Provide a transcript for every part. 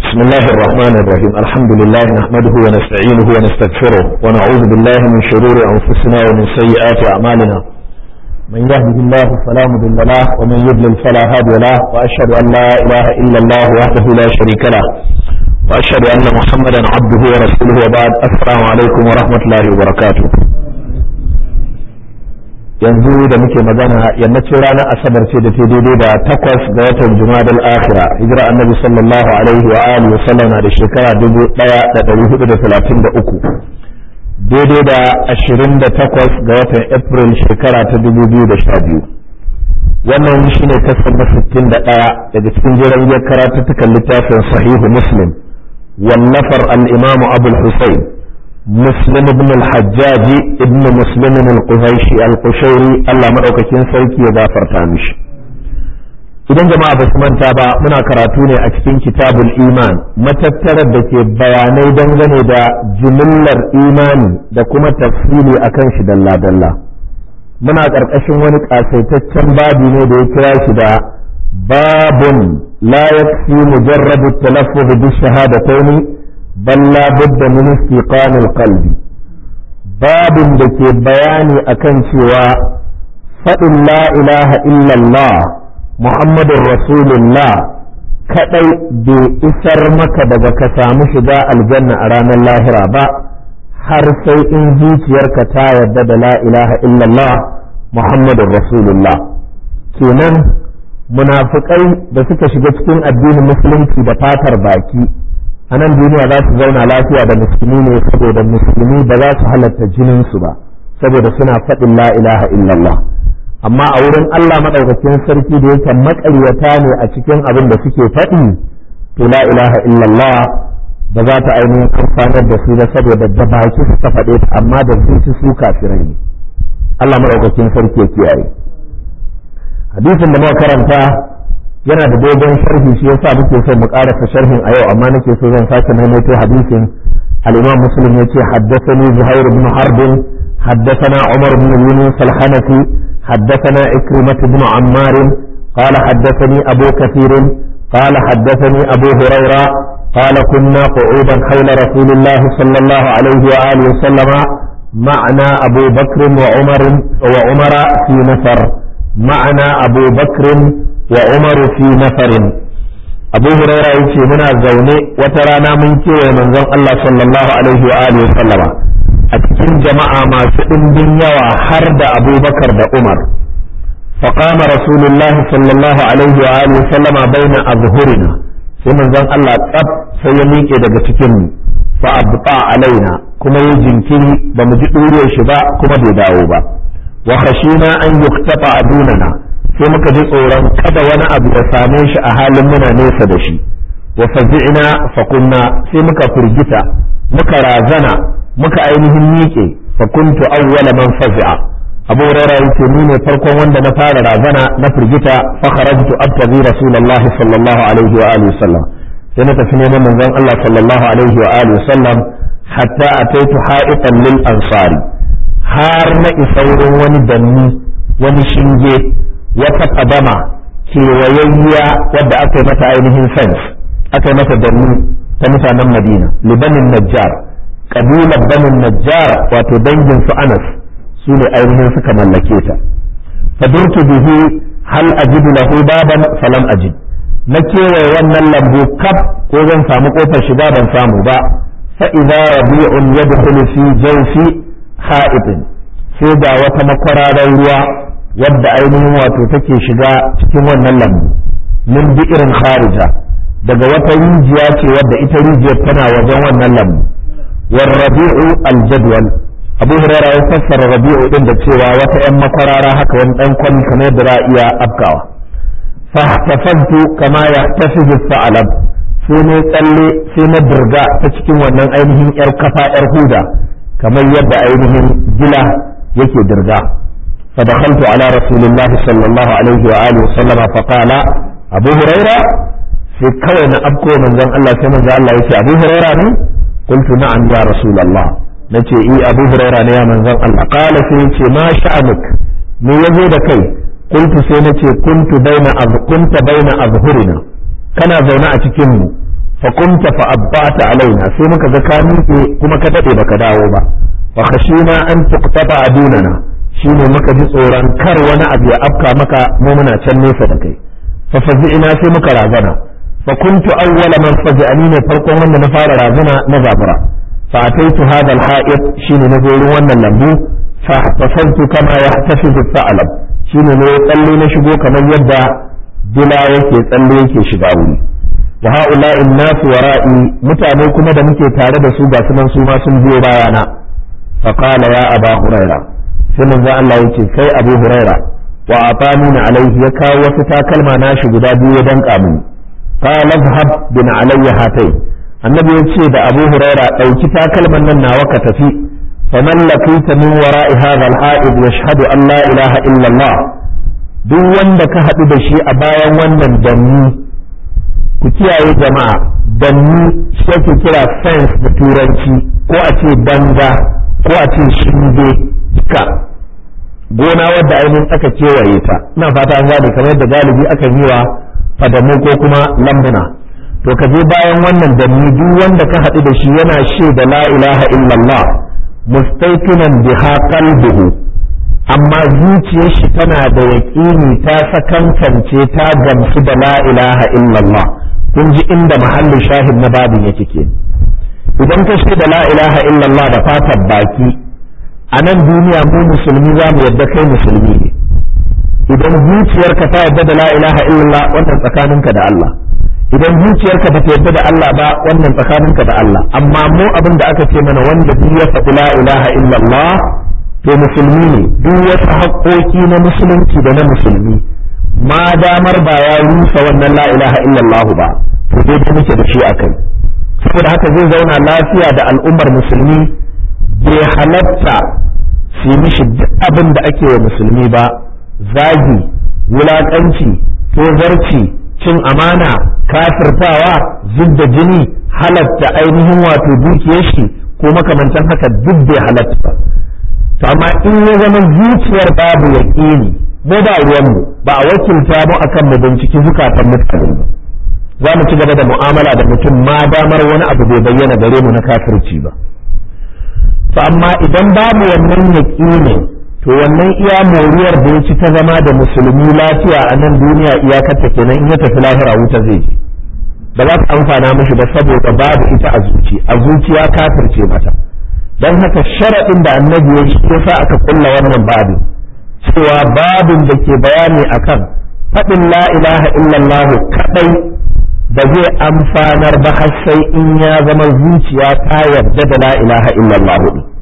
بسم الله الرحمن الرحيم الحمد لله نحمده ونستعينه ونستغفره ونعوذ بالله من شرور أنفسنا ومن سيئات أعمالنا من يهده الله فلا مضل له ومن يضلل فلا هادي له وأشهد أن لا إله إلا الله وحده لا شريك له وأشهد أن محمدا عبده ورسوله وبعد السلام عليكم ورحمة الله وبركاته yanzu da muke magana yammacin ranar asabar ce da ta daidai da takwas ga watan jumadal akhira hijira annabi sallallahu alaihi wa alihi wasallam da shekara dubu daya da dari hudu da talatin da uku daidai da ashirin da takwas ga watan april shekara ta dubu biyu da sha biyu wannan shi ne kasar na sittin da ɗaya daga cikin jiran biyar karatuttukan littafin sahihu muslim wallafar al-imamu abul husayn مسلم بن الحجاج ابن مسلم القهيشي القشيري الله مدaukakin sarki ya gafarta mishi idan jama'a ba su manta ba muna karatu ne a cikin kitabul iman matattarar da ke bayanai dangane da jimillar imani da kuma tafsili akan shi dalla dalla muna ƙarƙashin wani ƙasaitaccen babi ne da ya kira shi da babun la yakfi mujarrabu talaffuz bi shahadataini bal la budda min istiqan alqalb babin da ke bayani akan cewa faɗin la ilaha illallah muhammadun rasulullah kadai bai isar maka daga ka samu shiga aljanna a ranar lahira ba har sai in zuciyarka ta yarda da la ilaha illallah muhammadun rasulullah kenan munafikai da suka shiga cikin addinin musulunci da fatar baki a nan duniya za su zauna lafiya da musulmi ne saboda musulmi ba za su halatta jininsu ba saboda suna faɗin la ilaha illallah amma a wurin Allah maɗaukakin sarki da yake maƙaryata ne a cikin abin da suke faɗi to la ilaha illallah ba za ta ainihin amfanar da su ba saboda da baki suka faɗe ta amma da zuci su kafirai ne Allah maɗaukakin sarki ya kiyaye hadisin da muka karanta yana da dogon sharhi shi yasa muke so mu karasa sharhin a yau amma nake so zan sake maimaito hadisin al-Imam Muslim yace haddathani Zuhair ibn Harb haddathana Umar ibn Yunus al-Hanafi haddathana Ikrimah ibn Ammar قال حدثني أبو كثير قال حدثني أبو هريرة قال كنا قعودا حول رسول الله صلى الله عليه وآله وسلم معنا أبو بكر وعمر وعمر في نفر معنا أبو بكر wa umaru fi nafarin abu huraira ya ce muna zaune wata rana mun kewaye manzon Allah sallallahu alaihi wa alihi sallama a cikin jama'a masu ɗimbin yawa har da abubakar da umar فقام رسول الله صلى الله عليه وآله وسلم بين أظهرنا sai manzon Allah tsab sai ya miƙe daga cikin mu fa abta alaina kuma ya jinkiri ba mu ji ɗuriyar shi ba kuma bai dawo ba wa khashina an yuktafa adunana sai muka ji tsoron kada wani abu ya same shi a halin muna nesa da shi wa fazi'na fa kunna sai muka firgita muka razana muka ainihin miƙe fa kuntu awwala man fazi'a abu hurairah yace ni ne farkon wanda na fara razana na firgita fa kharajtu abtaghi rasulullah sallallahu alaihi wa alihi sallam sai na tafi neman manzon Allah sallallahu alaihi wa alihi sallam hatta ataitu ha'itan lil ansari har na isa wurin wani danni wani shinge wata kadama kewayayya wadda aka yi mata ainihin fence aka yi mata danni ta mutanen madina libanin najjar kabilar banin najjar wato dangin su anas su ne ainihin suka mallake ta fadurtu bihi hal ajidu lahu baban falam ajid na kewaye wannan lambu kaf ko zan samu kofar shiga ban samu ba fa idza rabi'un yadkhulu fi jawfi ha'ibin sai ga wata makwararar ruwa wadda ainihin wato take shiga cikin wannan lambu min bi irin kharija daga wata rijiya ce wadda ita rijiyar tana wajen wannan lambu war rabi'u aljadwal abu hurairah ya fassara rabi'u din da cewa wata yan makwarara haka wani dan kwani kamar yadda za a iya afkawa fahtafaztu kama yahtafizu sa'alab sai ne tsalle sai na dirga ta cikin wannan ainihin yar kafa yar huda kamar yadda ainihin gila yake dirga فدخلت على رسول الله صلى الله عليه وآله وسلم فقال أبو هريرة في كون أبكو من ذن الله كما ذا الله يتي أبو هريرة قلت نعم يا رسول الله نتي إي أبو هريرة يا من ذن الله قال سيتي ما شأنك من يزيد كي قلت سينتي كنت بين أذ... كنت بين أظهرنا كان زونا أتكم fa kunta fa abbata alaina sai muka ga ka miƙe kuma ka dade baka dawo ba fa khashina an tuqtaba adunana shine muka ji tsoron kar wani abu ya afka maka mu muna can nesa da kai fa fazi'ina sai muka razana fa kuntu awwala man fazi'ani ne farkon wanda na fara razana na zabura fa ataitu hadha al-ha'id shine na zo wannan lambu fa tasaltu kama yahtafizu al-tha'lab shine ne tsalle na shigo kamar yadda dila yake tsalle yake shiga wuri wa ha'ula'i nasu wara'i mutane kuma da muke tare da su ga sunan su ma sun biyo bayana fa qala ya aba huraira sai manzo Allah yace kai abu huraira wa atani alaihi ya kawo wasu takalma nashi guda biyu ya danka mini qala dhhab bin alayya hatai annabi yace da abu huraira dauki takalman nan nawa ka tafi faman laqita min wara'i hadha al-ha'id yashhadu an la ilaha illa Allah duk wanda ka haɗu da shi a bayan wannan danni ku kiyaye jama'a danni shi ake kira fence da turanci ko a ce danga ko a ce shinge duka gona wadda ainihin aka kewaye ta ina fata an gane kamar yadda galibi akan yi wa fadamu ko kuma lambuna to ka je bayan wannan danni duk wanda ka haɗu da shi yana shaida la ilaha illallah mustaiqinan biha qalbuhu amma zuciyar shi tana da yaƙini ta sakankance ta gamsu da la ilaha illallah kun ji inda mahallin shahid na babin yake ke idan ka da la ilaha illallah da fatan baki a nan duniya mu musulmi za mu yadda kai musulmi ne idan zuciyarka ta yadda da la ilaha illallah wannan tsakaninka da Allah idan zuciyarka ba ta yadda da Allah ba wannan tsakaninka da Allah amma mu abin da aka ce mana wanda duk ya faɗi la ilaha illallah to musulmi ne duk wasu haƙoƙi na musulunci da na musulmi ma damar ba ya rusa wannan la ilaha illallah ba to dai da muke da shi akai saboda haka zai zauna lafiya da al'ummar musulmi bai halatta su mishi duk abin da ake wa musulmi ba zagi wulaƙanci tozarci cin amana kafirtawa zubda jini halatta ainihin wato dukiyar shi ko makamantan haka duk bai halatta ba to amma in ya zama zuciyar babu yaƙini mu ba ruwanmu ba a wakilta mu akan mu binciki zukatan mutane ba za mu ci gaba da mu'amala da mutum ma damar wani abu bai bayyana gare mu na kafirci ba to amma idan babu wannan yaƙini to wannan iya moriyar da ya ci ta zama da musulmi lafiya a nan duniya iyakarta kenan in ya tafi lahira wuta zai je ba za ta amfana mishi ba saboda babu ita a zuci a zuciya kafirce mata don haka sharaɗin da annabi ya shi yasa aka kulla wannan babin cewa babin da ke bayani akan faɗin la ilaha illallah kaɗai ba zai amfanar ba har sai in ya zama zuciya ta yarda da la ilaha illallah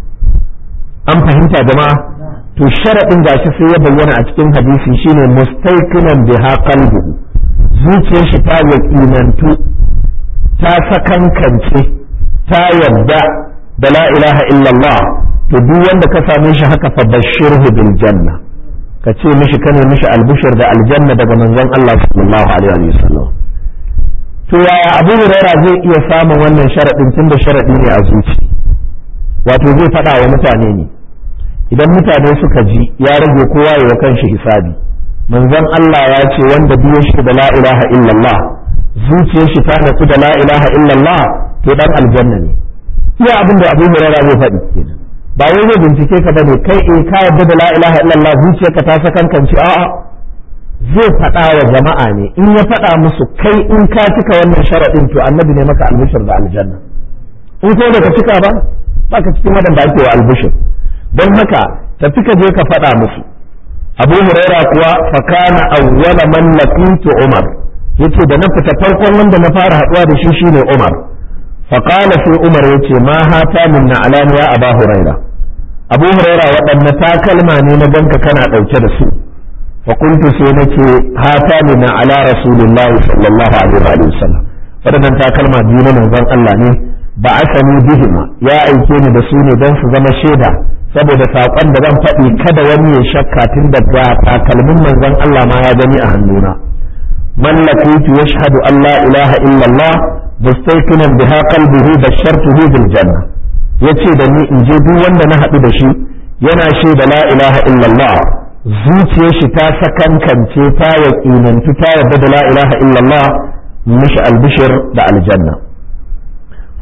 an fahimta jama'a to sharaɗin gashi sai ya bayyana a cikin hadisi shine mustaiqinan biha qalbuhu zuciyar shi ta yaƙinantu ta sakankance ta yarda da la ilaha illallah to duk wanda ka same shi haka fa bashirhu bil janna ka ce mishi kane mishi albushir da aljanna daga manzon Allah sallallahu alaihi wasallam to yaya Abu Huraira zai iya samun wannan sharadin tunda sharadi ne a zuci wato zai faɗa wa mutane ne idan mutane suka ji ya rage kowa ya kan shi hisabi manzon Allah ya ce wanda biyo shi da la ilaha illallah zuciyar shi ta natsu da la ilaha illallah to dan aljanna ne iya abin da Abu Hurairah zai faɗi kenan ba wai zai bincike ka bane kai eh ka yarda da la ilaha illallah zuciyarka ta sakankanci a'a zai faɗa wa jama'a ne in ya faɗa musu kai in ka cika wannan sharaɗin to annabi ne maka albishir da aljanna in ko da ka cika ba ba ka cikin waɗanda ake wa albishir don haka tafi ka je ka faɗa musu abu huraira kuwa fakana awwala man laqitu umar yace da na fita farkon wanda na fara haɗuwa da shi shine umar فقال في عمر يتي ما هاتا من نعلان يا أبا هريرة أبو هريرة وأن تاكلما نينا جنك كان أوكد سوء فقلت سينك هاتا من على رسول الله صلى الله عليه وآله وسلم waɗannan takalma biyu na manzon Allah ne ba asani bihima ya aike ni da su ne don su zama shaida saboda saƙon da zan faɗi kada wani ya shakka tun daga takalmin manzon Allah ma ya gani a hannuna man laqitu yashhadu an la ilaha illallah mustaiqinan biha qalbihi bashartuhu bil janna yace da ni in je duk wanda na haɗu da shi yana shaida la ilaha illallah zuciyar shi ta sakankance ta yaƙinantu ta yarda da la ilaha illallah mishi albishir da aljanna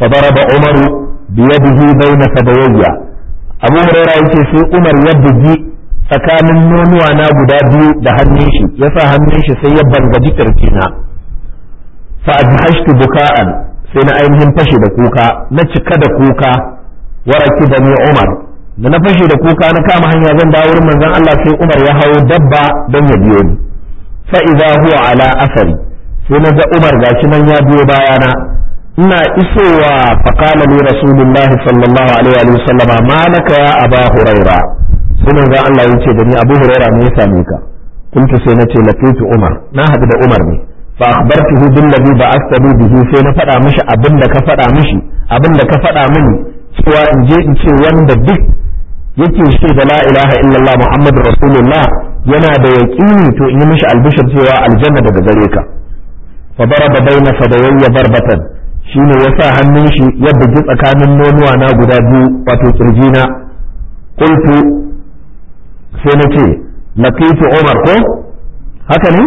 fa daraba umaru biyadihi baina fadayya abu hurairah yace sai umar ya bugi tsakanin nonuwa na guda biyu da hannun shi ya sa hannun shi sai ya bangaji kirjina fa ajhashtu buka'an sai na ainihin fashe da kuka na cika da kuka waraki da ni umar da na fashe da kuka na kama hanya zan dawo wurin manzon Allah sai umar ya hawo dabba don ya biyo ni fa idza huwa ala asari sai na ga umar gashi nan ya biyo bayana ina isowa faqala li rasulullah sallallahu alaihi wa sallam ma laka ya aba huraira sai manzon Allah yace da ni abu huraira me ya same ka kuntu sai nace laqitu umar na hadu da umar ne fa akhbartuhu bil ladhi ba'athani bihi sai na faɗa mishi abin da ka faɗa mishi abin da ka faɗa mini cewa in je in ce wanda duk yake shi da la ilaha illallah muhammadu rasulullah yana da yaqini to in yi mishi albishir cewa aljanna daga gare ka fa daraba baina fadayya barbatan shine ya sa hannun shi ya bugi tsakanin nonuwa na guda biyu wato kirjina qultu sai na ce laqitu umar ko haka ne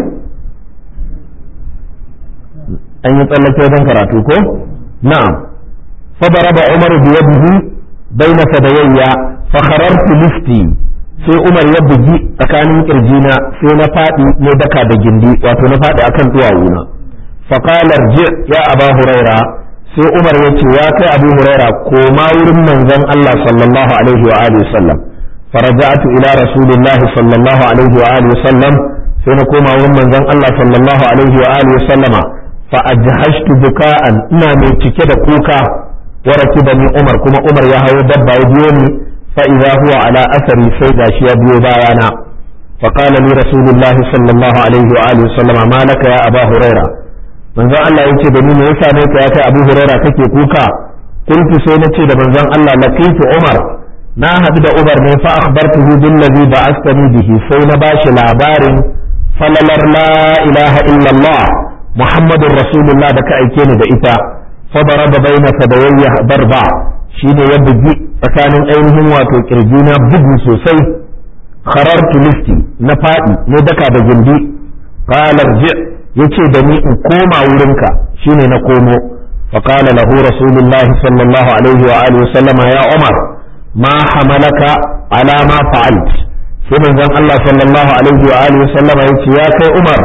an yi tsallake don karatu ko na'am fa daraba umar bi yadihi baina fadayya fa kharartu lifti sai umar ya bugi tsakanin kirjina sai na faɗi ne daka da gindi wato na faɗi akan duwawuna فقال ارجع يا أبا هريرة sai Umar ya ce ya kai Abu Huraira koma wurin manzon Allah sallallahu alaihi wa alihi wasallam faraja'tu ila rasulillahi sallallahu alaihi wa alihi wasallam sai na koma wurin manzon Allah sallallahu alaihi wa alihi wasallama fa ajhashtu buka'an ina mai cike da kuka wa rakibani Umar kuma Umar ya hawo dabba ya biyo ni fa idza huwa ala asari sai gashi ya biyo bayana فقال لي رسول الله صلى الله عليه وآله وسلم ما لك يا أبا هريرة manzon Allah ya ce da ni me yasa ne ka ya kai Abu Huraira kake kuka kuntu sai na ce da manzon Allah laqitu Umar na haɗu da Umar ne fa akhbartuhu bil ladhi ba'athani bihi sai na bashi labarin falalar la ilaha illallah Muhammadur Rasulullah da ka aike ni da ita fa daraba baina fadayya darba shine ya bugi tsakanin ainihin wato kirjina bugu sosai kharartu listi na faɗi ne daka da gindi qala ji' yace da ni in koma wurinka shine na komo fa qala lahu rasulullahi sallallahu alaihi wa alihi wasallama ya umar ma hamalaka ala ma fa'alt sai manzon Allah sallallahu alaihi wa alihi wasallama yace ya kai umar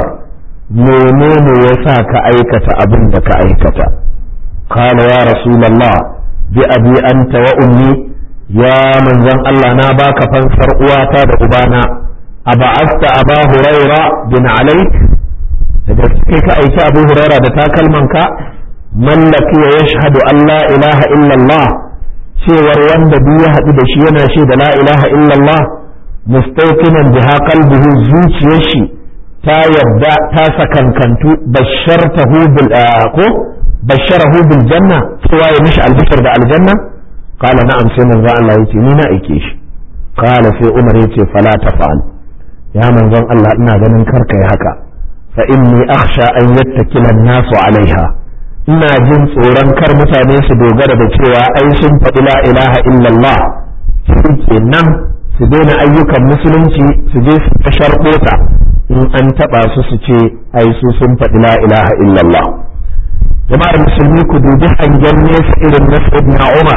menene yasa ka aikata abin da ka aikata qala ya rasulullah bi abi anta wa ummi ya manzon Allah na baka fansar uwata da ubana aba'asta aba huraira bin alaik da kai ka aiki abu huraira da takalman ka mallaki ya yashhadu an la ilaha illallah cewar wanda duk ya haɗu da shi yana shi da la ilaha illallah mustayqinan biha qalbuhu zuciyar shi ta yadda ta sakankantu bashartahu bil ko basharahu bil janna cewa ya mishi albishar da aljanna qala na'am sai manzo Allah yace ni na aike shi qala sai Umar yace fala tafal ya manzon Allah ina ganin karka yi haka fa inni akhsha an yattakila an-nasu alaiha ina jin tsoron kar mutane su dogara da cewa ai sun faɗi la ilaha illallah shi nan su daina ayyukan musulunci su je su ta sharɓota in an taɓa su su ce ai su sun faɗi la ilaha illallah jama'ar musulmi ku dubi hangen nesa irin na sayyidina umar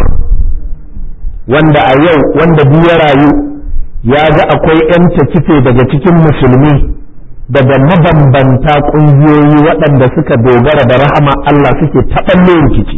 wanda a yau wanda duk ya rayu ya ga akwai 'yan kife daga cikin musulmi daga mabambanta ƙungiyoyi waɗanda suka dogara da rahama Allah suke taɓalle rikici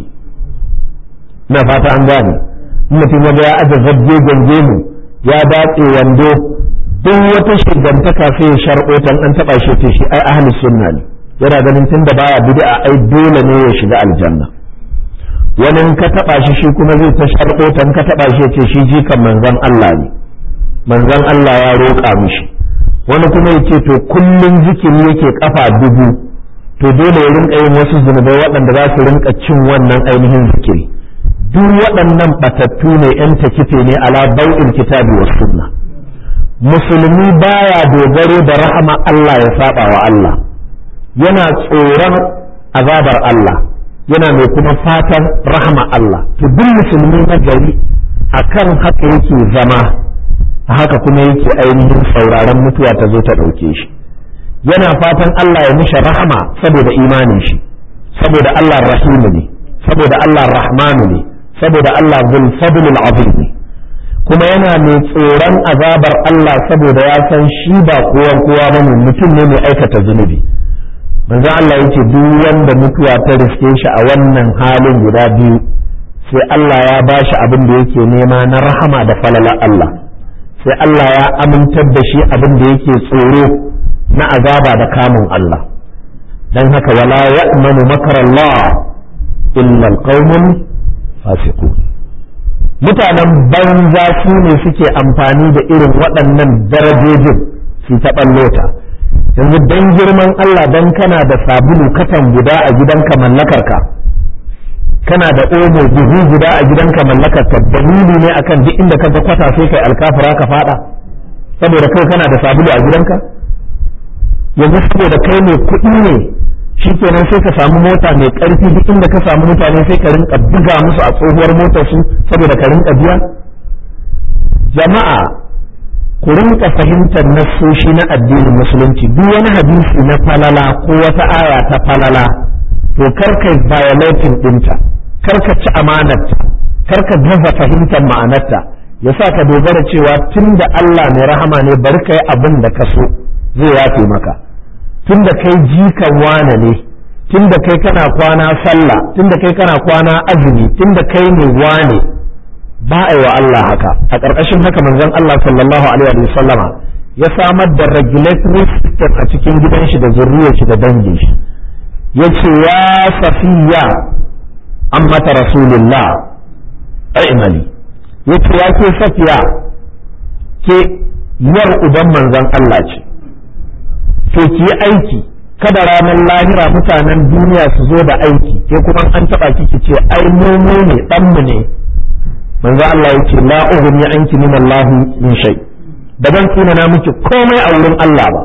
na fata an gane mutum ya ya aje zabje gange mu ya datse wando duk wata shigantaka sai ya sharɓotan an taɓa shi ce shi ai ahli sunna ne yana ganin tun da baya bid'a ai dole ne ya shiga aljanna wani ka taɓa shi shi kuma zai ta sharɓotan ka taɓa shi ce shi jikan manzon Allah ne manzon Allah ya roƙa mishi wani kuma ya ce to kullum zikiri yake kafa dubu to dole ya rinka yin wasu zunubai waɗanda za su rinka cin wannan ainihin zikiri duk waɗannan batattu ne yan takife ne ala bau'in kitabi wa sunna musulmi baya dogaro da rahama Allah ya saba wa Allah yana tsoron azabar Allah yana mai kuma fatan rahama Allah to duk musulmi na gari akan haka yake zama haka kuma yake ainihin sauraron mutuwa ta zo ta ɗauke shi yana fatan Allah ya mishi rahama saboda imanin shi saboda Allah rahimu ne saboda Allah rahmanu ne saboda Allah zul fadlul azim ne kuma yana mai tsoron azabar Allah saboda ya san shi ba kowa kowa bane mutum ne mai aikata zunubi manzo Allah yace duk wanda mutuwa ta riske shi a wannan halin guda biyu sai Allah ya bashi abin da yake nema na rahama da falala Allah sai Allah ya amintar da shi abin da yake tsoro na azaba da kamun Allah dan haka wala ya'manu makarallah illa alqaumul fasiqun mutanen banza su ne suke amfani da irin waɗannan darajojin su ta ɓallota yanzu dan girman Allah dan kana da sabulu katan guda a gidanka mallakarka kana da omo buhu guda a gidanka mallakarka dalili ne akan duk inda ka ga kwata sai kai alkafura ka fada saboda kai kana da sabulu a gidanka yanzu saboda kai ne kuɗi ne shikenan sai ka samu mota mai ƙarfi duk inda ka samu mutane sai ka rinka buga musu a tsohuwar motar su saboda ka rinka biya jama'a ku rinka fahimtar nassoshi na addinin musulunci duk wani hadisi na falala ko wata aya ta falala to karka violating ɗinta karka ci amanarta karka gaza fahimtar ma'anarta ya sa ka dogara cewa tun da Allah mai rahama ne bari ka yi abin da ka so zai yafe maka tun da kai jikan wane ne tun da kai kana kwana sallah tun da kai kana kwana azumi tun da kai ne wane ba a yi wa Allah haka a ƙarƙashin haka manzon Allah sallallahu alaihi wa sallama ya samar da regulatory system a cikin gidan shi da zurriyar shi da dangin shi yace ya safiya ammata rasulullah aimali yace ya ke safiya ke yar uban manzon Allah ce to ki yi aiki kada ranar lahira mutanen duniya su zo da aiki ke kuma an taba kiki ce ai mu ne dan mu ne manzo Allah ya ce la ughni anki min Allah min shay da ban tsina na miki komai a wurin Allah ba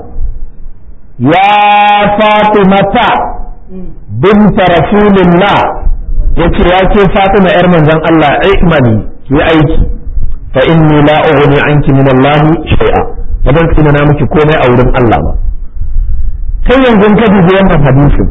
ya fatimata binta rasulillah yace ya ce fatima yar manzon Allah ikmani ki aiki fa inni la ughni anki min Allah shay'a da ban tsina na miki komai a wurin Allah ba kai yanzu ka dubi wannan hadisin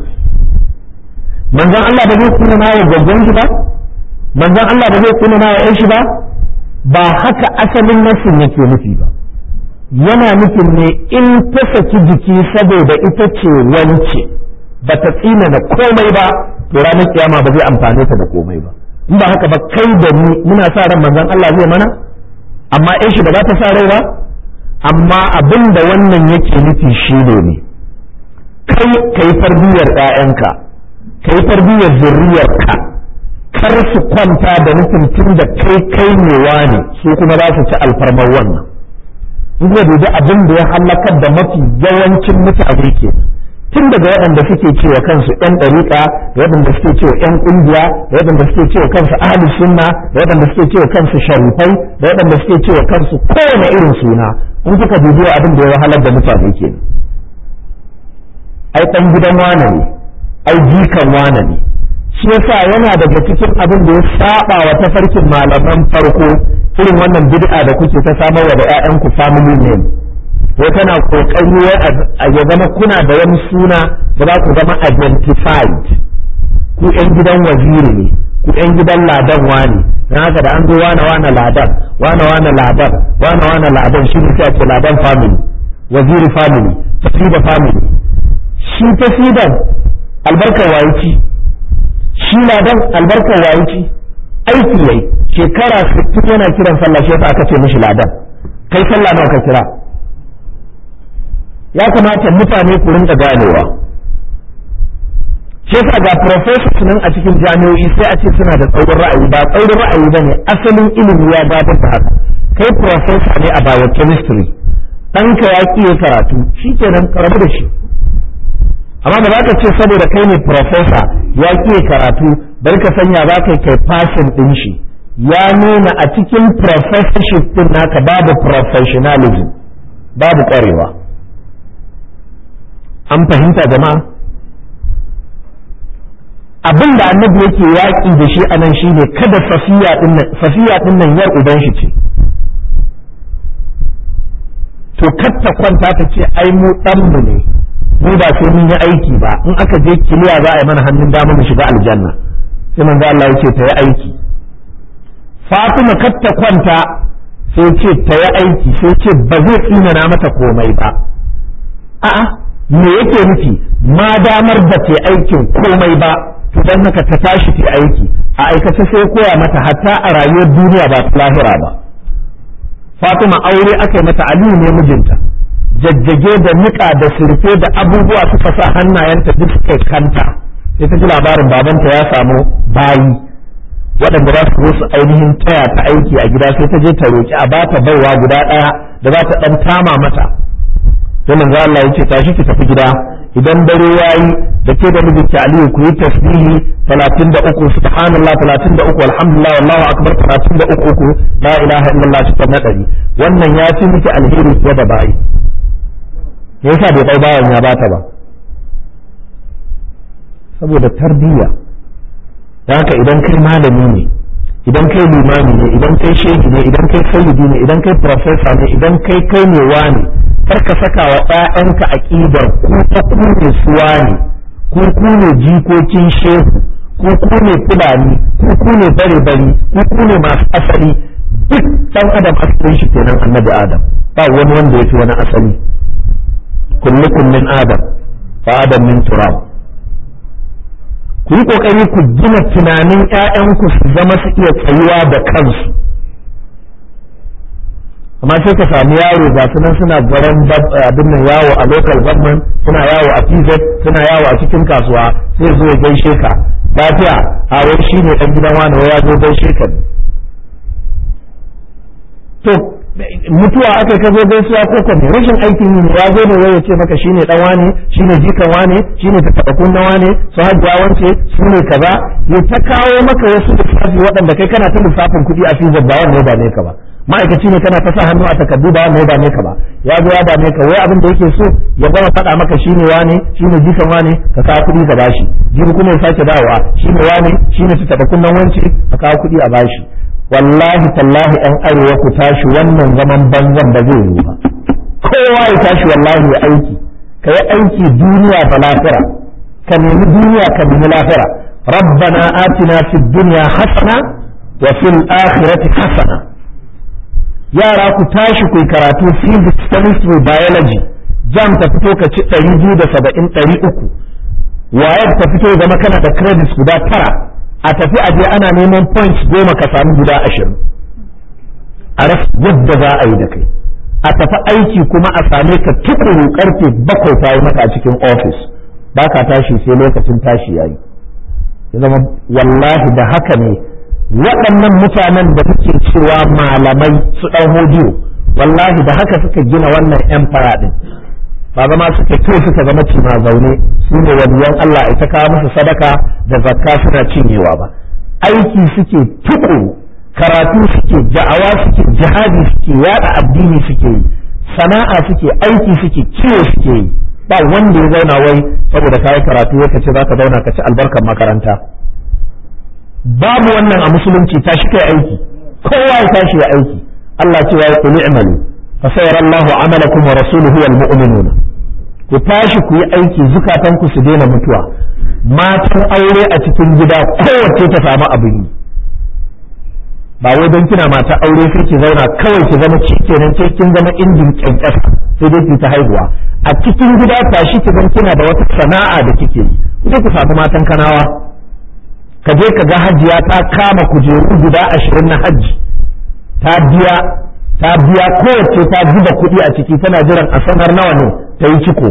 manzon Allah ba zai tsina na wa gaggon shi ba manzon Allah ba zai tsina na wa shi ba ba haka asalin nasin yake nufi ba yana nufin ne in ta saki jiki saboda ita ce wance ba ta tsina da komai ba to ranar kiyama ba zai amfane ta da komai ba in ba haka ba kai da ni muna sa ran manzon Allah zai mana amma in shi ba za ta sa rai ba amma abin da wannan yake nufi shi ne kai kai tarbiyyar ƴaƴanka kai tarbiyyar zurriyarka kar su kwanta da nufin tun da kai kai ne ne su kuma za su ci alfarmar wannan in ga dubi abin da ya halakar da mafi yawancin mutane ke tun daga waɗanda suke cewa kansu ɗan ɗariƙa da waɗanda suke cewa ɗan ƙungiya da waɗanda suke cewa kansu ahli sunna da waɗanda suke cewa kansu sharifai da waɗanda suke cewa kansu kowane irin suna in kuka dubi abin da ya wahalar da mutane ke ai ɗan gidan wane ne ai jikan wane ne shi yasa yana daga cikin abin da ya saba wa tafarkin malaman farko irin wannan bid'a da kuke ta samar wa da ƴaƴanku family name ko tana kokari a ya zama kuna da wani suna da za ku zama identified ku ƴan gidan waziri ne ku ƴan gidan ladan wani dan haka da an zo wane wane ladan wane wane ladan wane wane ladan shi ne sai ake ladan family waziri family tafida family shi tafidan albarkar wayi shi ladan albarkar wayi aiki yayi shekara 60 yana kiran sallah shi aka ce mishi ladan kai sallah nawa ka kira ya kamata mutane ku rinka ganewa shi yasa ga professors nan a cikin jami'o'i sai a ce suna da tsaurin ra'ayi ba tsaurin ra'ayi ba ne asalin ilimi ya gabatar da haka kai professor ne a biochemistry ɗanka ya ƙi karatu shi kenan karabu da shi amma ba za ka ce saboda kai ne professor ya ƙi karatu bari ka sanya za ka kai fashin ɗin shi ya nuna a cikin professorship ɗin naka babu professionalism babu ƙwarewa an fahimta jama'a abin da annabi yake yaƙi da shi a nan shine kada safiya ɗin nan yar uban shi ce to katta kwanta ta ce ai mu ɗanmu ne mu ba sai mun yi aiki ba in aka je kiliya za a yi mana hannun dama mu shiga aljanna sai manzo Allah ya ce ta yi aiki Fatima kar ta kwanta sai ce ta yi aiki sai ce ba zai tsinana mata komai ba a'a me yake nufi ma damar da ta aikin komai ba to dan haka ta tashi ta aiki a aikace sai koya mata hatta a rayuwar duniya ba ta lahira ba Fatima aure aka yi mata Aliyu ne mijinta jajjage da niƙa da surfe da abubuwa suka sa hannayenta duk suka kanta sai ta ji labarin babanta ya samu bayi waɗanda za su zo su ainihin taya ta aiki a gida sai ta je ta roki a bata baiwa guda ɗaya da za ta ɗan tama mata sai manzo Allah ya ce tashi ki tafi gida idan dare yayi da ke da mijinki Aliyu ku yi tasbihi 33 subhanallah 33 alhamdulillah wallahu akbar 33 la ilaha illallah cikin nadari wannan ya fi miki alheri fiye da bayi me yasa bai kai bayan ya bata ba saboda tarbiyya da haka idan kai malami ne idan kai limami ne idan kai shehi ne idan kai sayyidi ne idan kai professor ne idan kai kai ne wani kar ka saka wa ƴaƴanka aqidar ku ta ku ne suwa ne ku ku ne jikokin shehu ku ku ne fulani ku ku ne bare bari ku ku ne masu asali duk dan adam asalin shi kenan annabi adam ba wani wanda ya fi wani asali kullukum min adam fa adam min turab ku yi kokari ku gina tunanin ƴaƴanku su zama su iya tsayuwa da kansu amma sai ka samu yaro ga su nan suna garan abin nan yawo a local government suna yawo a PZ suna yawo a cikin kasuwa sai zo ya gaishe ka lafiya a wai shi ne dan gidan wani ya zo gaishe ka to mutuwa aka ka zo gaisuwa ko ko rashin aikin yi ne ya zo ne wai ya ce maka shine dan wane shine jikan wane shine tatabakun na wane su hajjiya wance su ne kaza ya ta kawo maka wasu lissafi waɗanda kai kana ta lissafin kuɗi a fizar ba wanda ya dame ka ba ma'aikaci ne kana ta sa hannu a takardu ba wanda ya dame ka ba ya zo ya dame ka wai abin da yake so ya gama faɗa maka shine wane shine jikan wane ka kawo kuɗi ka bashi jibi kuma ya sake dawowa shine wane shine tatabakun nan wance ka kawo kuɗi a bashi wallahi tallahi yan arewa ku tashi wannan zaman banzan ba zai yi ba kowa ya tashi wallahi ya aiki ka yi aiki duniya da lafira ka nemi duniya ka nemi lafira rabbana atina fid dunya hasana wa fil akhirati hasana yara ku tashi ku karatu physics chemistry biology jam ta fito ka ci 270 300 wayar ta fito zama kana da credits guda tara a tafi a je ana neman points goma ka samu guda ashirin a rasa yadda za a yi da kai a tafi aiki kuma a same ka tukuru karfe bakwai ta yi maka a cikin ofis ba ka tashi sai lokacin tashi ya yi ya zama wallahi da haka ne waɗannan mutanen da muke cewa malamai su ɗan hodiyo wallahi da haka suka gina wannan empire ɗin ba zama suka kai suka zama cima zaune su ne waliyan Allah ita kawo musu sadaka da zakka suna cinyewa ba aiki suke tukuru karatu suke da'awa suke jihadi suke yada addini suke yi sana'a suke aiki suke kiwo suke yi ba wanda ya zauna wai saboda kayi karatu ya kace zaka zauna ka ci albarkar makaranta babu wannan a musulunci tashi kai aiki kowa ya tashi ya aiki Allah ce ya yi i'malu fa sayarallahu amalakum wa rasuluhu wal mu'minuna ku tashi ku yi aiki zukatanku su daina mutuwa matan aure a cikin gida kowace ta samu abin yi ba wai don kina mata aure sai ki zauna kawai ki zama ci kenan sai kin zama injin kyankyasa sai dai ki ta haihuwa a cikin gida tashi ki zan kina da wata sana'a da kike yi sai ku samu matan kanawa ka je ka ga hajiya ta kama kujeru guda ashirin na hajji ta biya ta biya kowace ta zuba kuɗi a ciki tana jiran a sanar nawa ne ta yi ciko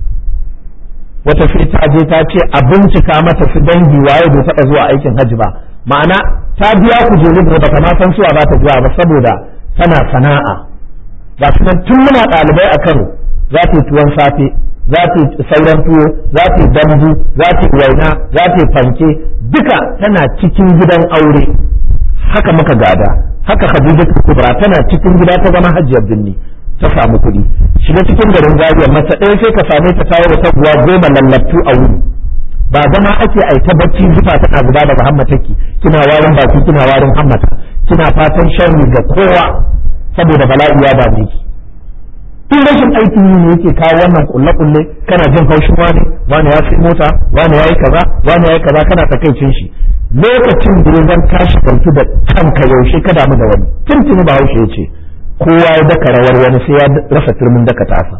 wata sai ta je ta ce a bincika mata su dangi waye bai taɓa zuwa aikin hajji ba ma'ana ta biya kujeru da baka ma san suwa ba ta zuwa ba saboda tana sana'a ga su nan tun muna ɗalibai a Kano za ta yi tuwon safe za ta yi sauran tuwo za ta yi dambu za ta yi waina za ta yi fanke duka tana cikin gidan aure haka muka gada haka Khadija Kubra tana cikin gida ta zama hajjiyar binni ta samu kuɗi shiga cikin garin Zaria mace ɗaya sai ka same ta tawo ta guwa goma lallatu a wuri ba zama ake ai ta bacci zufa tana zuba daga hammataki kina warin baki kina warin hammata kina fatan sharri ga kowa saboda bala'i ya dame ki tun rashin aikin yi ne yake kawo wannan kulle kulle kana jin haushin wani wani ya sai mota wani ya yi kaza wani ya yi kaza kana takaicin shi lokacin da ya zan tashi kantu da kanka yaushe ka damu da wani tuntuni ba haushe ya ce kowa ya daka rawar wani sai ya rasa turmin daka tasa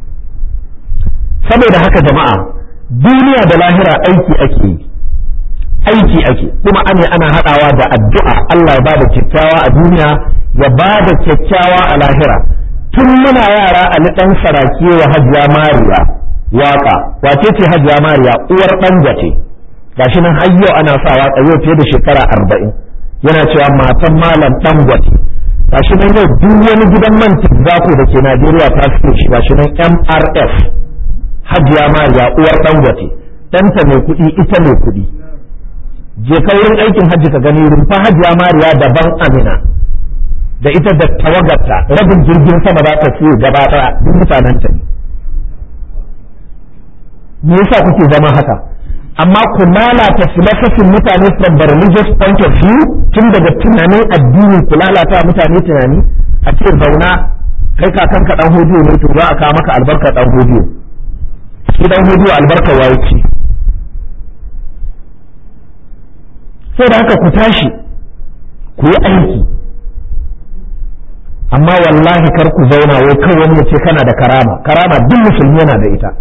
saboda haka jama'a duniya da lahira aiki ake yi aiki ake kuma ane ana haɗawa da addu'a Allah ya bada kyakkyawa a duniya ya bada kyakkyawa a lahira tun muna yara a ni ɗan saraki wa hajiya mariya waka wace ce hajiya mariya uwar ɗan ce gashi nan har yau ana sa waka yau fiye da shekara arba'in yana cewa matan malam ɗan gwate gashi nan yau duk wani gidan man tizako da ke najeriya ta fito shi gashi nan mrf hajiya mariya uwar ɗan gwate ɗanta mai kuɗi ita mai kuɗi je ka wurin aikin hajji ka gani rumfa hajiya mariya daban amina da ita da tawagarta rabin jirgin sama za ta fiye gaba ɗaya duk mutanen ta ne me yasa kuke zama haka amma ku lalata filosofin mutane from the religious point of view tun daga tunanin addini ku lalata mutane tunani a ce zauna kai kakan ka dan hodiyo ne to za a kawo maka albarka dan hodiyo shi dan hodiyo albarka waye ce sai da haka ku tashi ku yi aiki amma wallahi kar ku zauna wai kan wani ya ce kana da karama karama duk musulmi yana da ita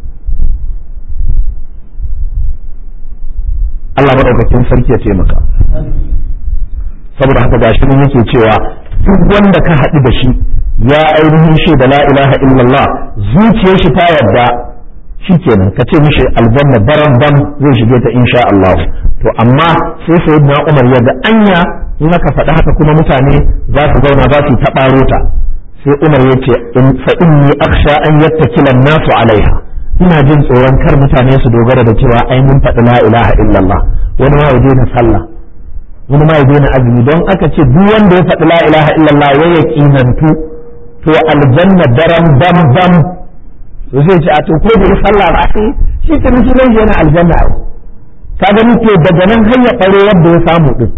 Allah madaukakin sarki ya taimaka saboda haka gashi mun yake cewa duk wanda ka haɗu da shi ya ainihin shi da la ilaha illallah zuciyar shi ta yarda shikenan ka ce mishi aljanna baran ban zai shige ta insha Allah to amma sai sayyidina Umar ya ga anya in aka faɗi haka kuma mutane za su zauna za su taɓaro ta sai Umar ya ce fa inni akhsha an yattakila nasu alaiha ina jin tsoron kar mutane su dogara da cewa ai mun faɗi la ilaha illallah wani ma ya daina sallah wani ma ya daina azumi don aka ce duk wanda ya faɗi la ilaha illallah ya yaƙinantu to aljanna daram dam dam to zai ce a to ko da sallah ba sai shi ke nufi zai yana aljanna ai ka gani to daga nan hanya ɓare wanda ya samu din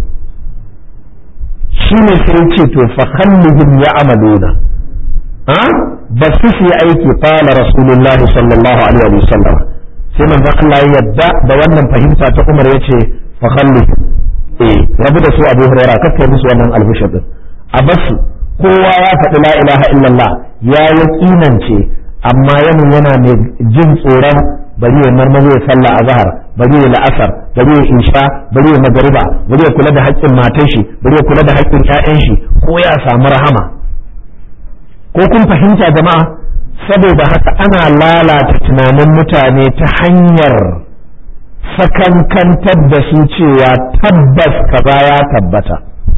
shine sai ce to fa khallihim ya'maluna ha ba su su yi aiki fala rasulullahi sallallahu alaihi wa sallam sai manzon Allah ya yadda da wannan fahimta ta Umar yace fa khalli eh rabu da su Abu Hurairah kakkai musu wannan albishir din a basu kowa ya faɗi la ilaha illallah ya yaƙinance amma yamin yana mai jin tsoron bari ya marmazo ya sallah a zahar bari ya la'asar bari ya insha bari ya magariba bari ya kula da haƙƙin matan shi bari ya kula da haƙƙin ƴaƴan shi ko ya samu rahama ko kun fahimta jama'a saboda haka ana lalata tunanin mutane ta hanyar sakankantar da su cewa tabbas kaza ya tabbata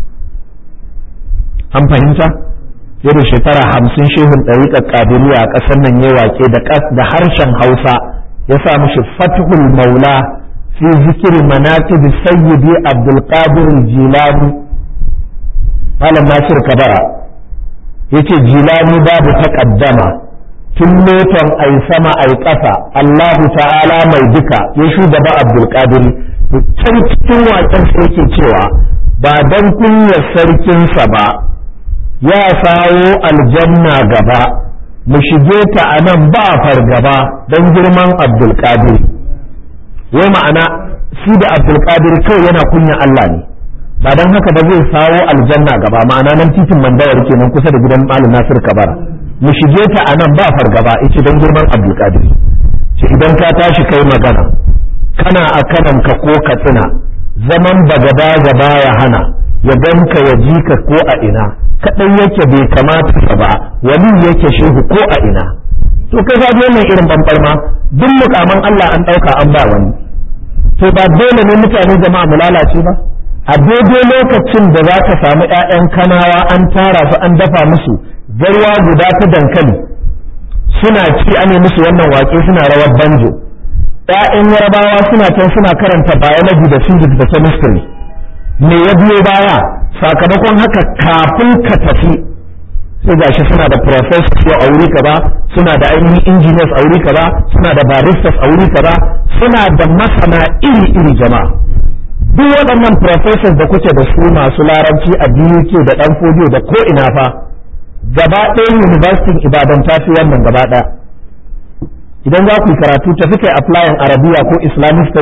an fahimta yau da shekara hamsin shehun ɗariƙar ƙadiriya a ƙasar nan ya wake da harshen hausa ya sa mishi fatihul maula fi zikiri manaqib sayyidi abdul qadir jilani malam nasir kabara yace jilani babu taqaddama tun loton ai sama ai ƙasa Allahu ta'ala mai duka ya shugaba abdul qadir can cikin waƙen sai yake cewa ba dan kunyar sarkinsa ba ya sawo aljanna gaba mu shige ta a nan ba fargaba don girman abdulkadir wai ma'ana shi da abdulkadir kawai yana kunya Allah ne ba don haka ba zai sawo aljanna gaba ma'ana nan titin mandawar kenan kusa da gidan malam nasir kabara mu shige ta a nan ba fargaba ita don girman abdulkadir ce idan ka tashi kai magana kana a kananka ko ka tsina zaman bagada gaba ya hana ya ganka ya ji ka ko a ina kaɗan yake bai kamata ka ba wani yake shehu ko a ina to kai ga wannan irin bambarma duk mukaman Allah an ɗauka an ba wani to ba dole ne mutane jama'a mu lalace ba a daidai lokacin da za ka samu ƴaƴan kanawa an tara su an dafa musu garwa guda ta dankali suna ci ane musu wannan waƙe suna rawar banjo ƴaƴan yarabawa suna can suna karanta biology da physics da chemistry me ya biyo baya sakamakon haka kafin ka tafi sai gashi suna da professors a wuri kaza suna da ainihin engineers a wuri kaza suna da baristas a wuri kaza suna da masana iri iri jama'a duk waɗannan professors da kuke da su masu larabci a BUK da ɗan fodiyo da ko ina fa gaba ɗayan university ibadan ta fi wannan gaba ɗaya idan za ku yi karatu tafi kai applying arabiya ko islamic studies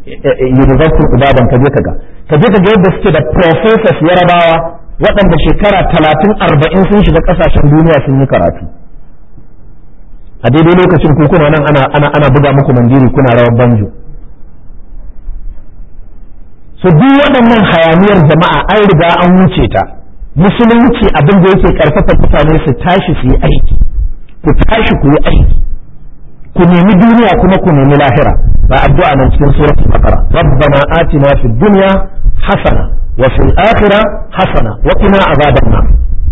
university ibadan ka je ka ga ka je ka ga yadda suke da professors yarabawa waɗanda shekara talatin arba'in sun shiga ƙasashen duniya sun yi karatu a daidai lokacin ku kuna nan ana ana ana buga muku mandiri kuna rawar banjo so duk waɗannan hayaniyar jama'a an riga an wuce ta musulunci abin da yake karfafa mutane su tashi su yi aiki ku tashi ku yi aiki ku nemi duniya kuma ku nemi lahira ba addu'a nan cikin suratul baqara rabbana atina fid dunya hasana wa fil akhirah hasana wa qina azaban nar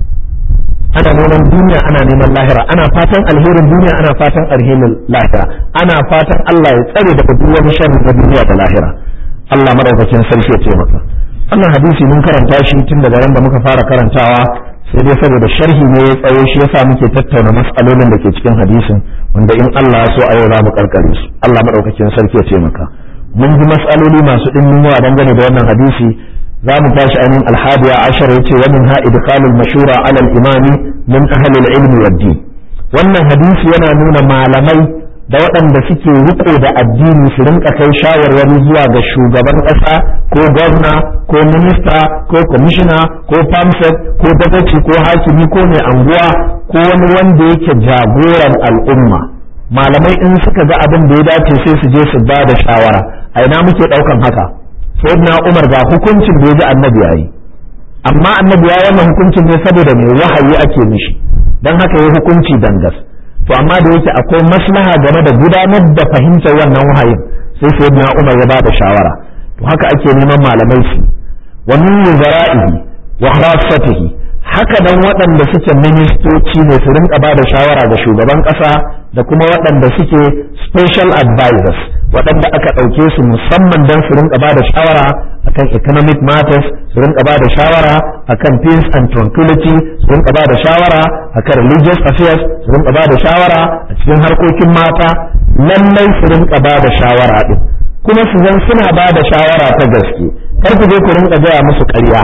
ana neman duniya ana neman lahira ana fatan alherin duniya ana fatan alherin lahira ana fatan Allah ya tsare daga duk wani sharri na duniya da lahira Allah madaukakin sarki ya taimaka wannan hadisi mun karanta shi tun daga ran da muka fara karantawa sai dai saboda sharhi ne ya tsawo shi yasa muke tattauna mas'alolin da ke cikin hadisin wanda in Allah ya so a yau za mu karkare su Allah madaukakin sarki ya taimaka mun ji mas'aloli masu dimbin yawa dangane da wannan hadisi za mu tashi ainihin alhadiya ashar ya ce wani ha idkhalul mashura ala al-imami min ahli al-ilm wa din wannan hadisi yana nuna malamai da waɗanda suke riko da addini su rinka kai shawarwari zuwa ga shugaban ƙasa ko gwamna ko minista ko kwamishina ko pamset ko dagaci ko hakimi ko mai anguwa ko wani wanda yake jagoran al'umma malamai in suka ga abin da ya dace sai su je su ba da shawara a ina muke ɗaukan haka sayyidina umar ga hukuncin da ya ji annabi yayi amma annabi ya wannan hukuncin ne saboda mai wahayi ake mishi don haka ya hukunci dangas to amma da yake akwai maslaha game da gudanar da fahimtar wannan wahayin sai sayyidina umar ya ba da shawara to haka ake neman malamai su wa min wuzara'ihi wa khassatihi haka dan waɗanda suke ministoci ne su rinka ba da shawara ga shugaban ƙasa da kuma waɗanda suke special advisors waɗanda aka ɗauke su musamman don su rinka ba da shawara akan economic matters su rinka ba da shawara akan peace and tranquility su rinka ba da shawara akan religious affairs su rinka ba da shawara a cikin harkokin mata lallai su rinka ba da shawara din kuma su zan suna ba da shawara ta gaske kar ku je ku rinka gaya musu ƙarya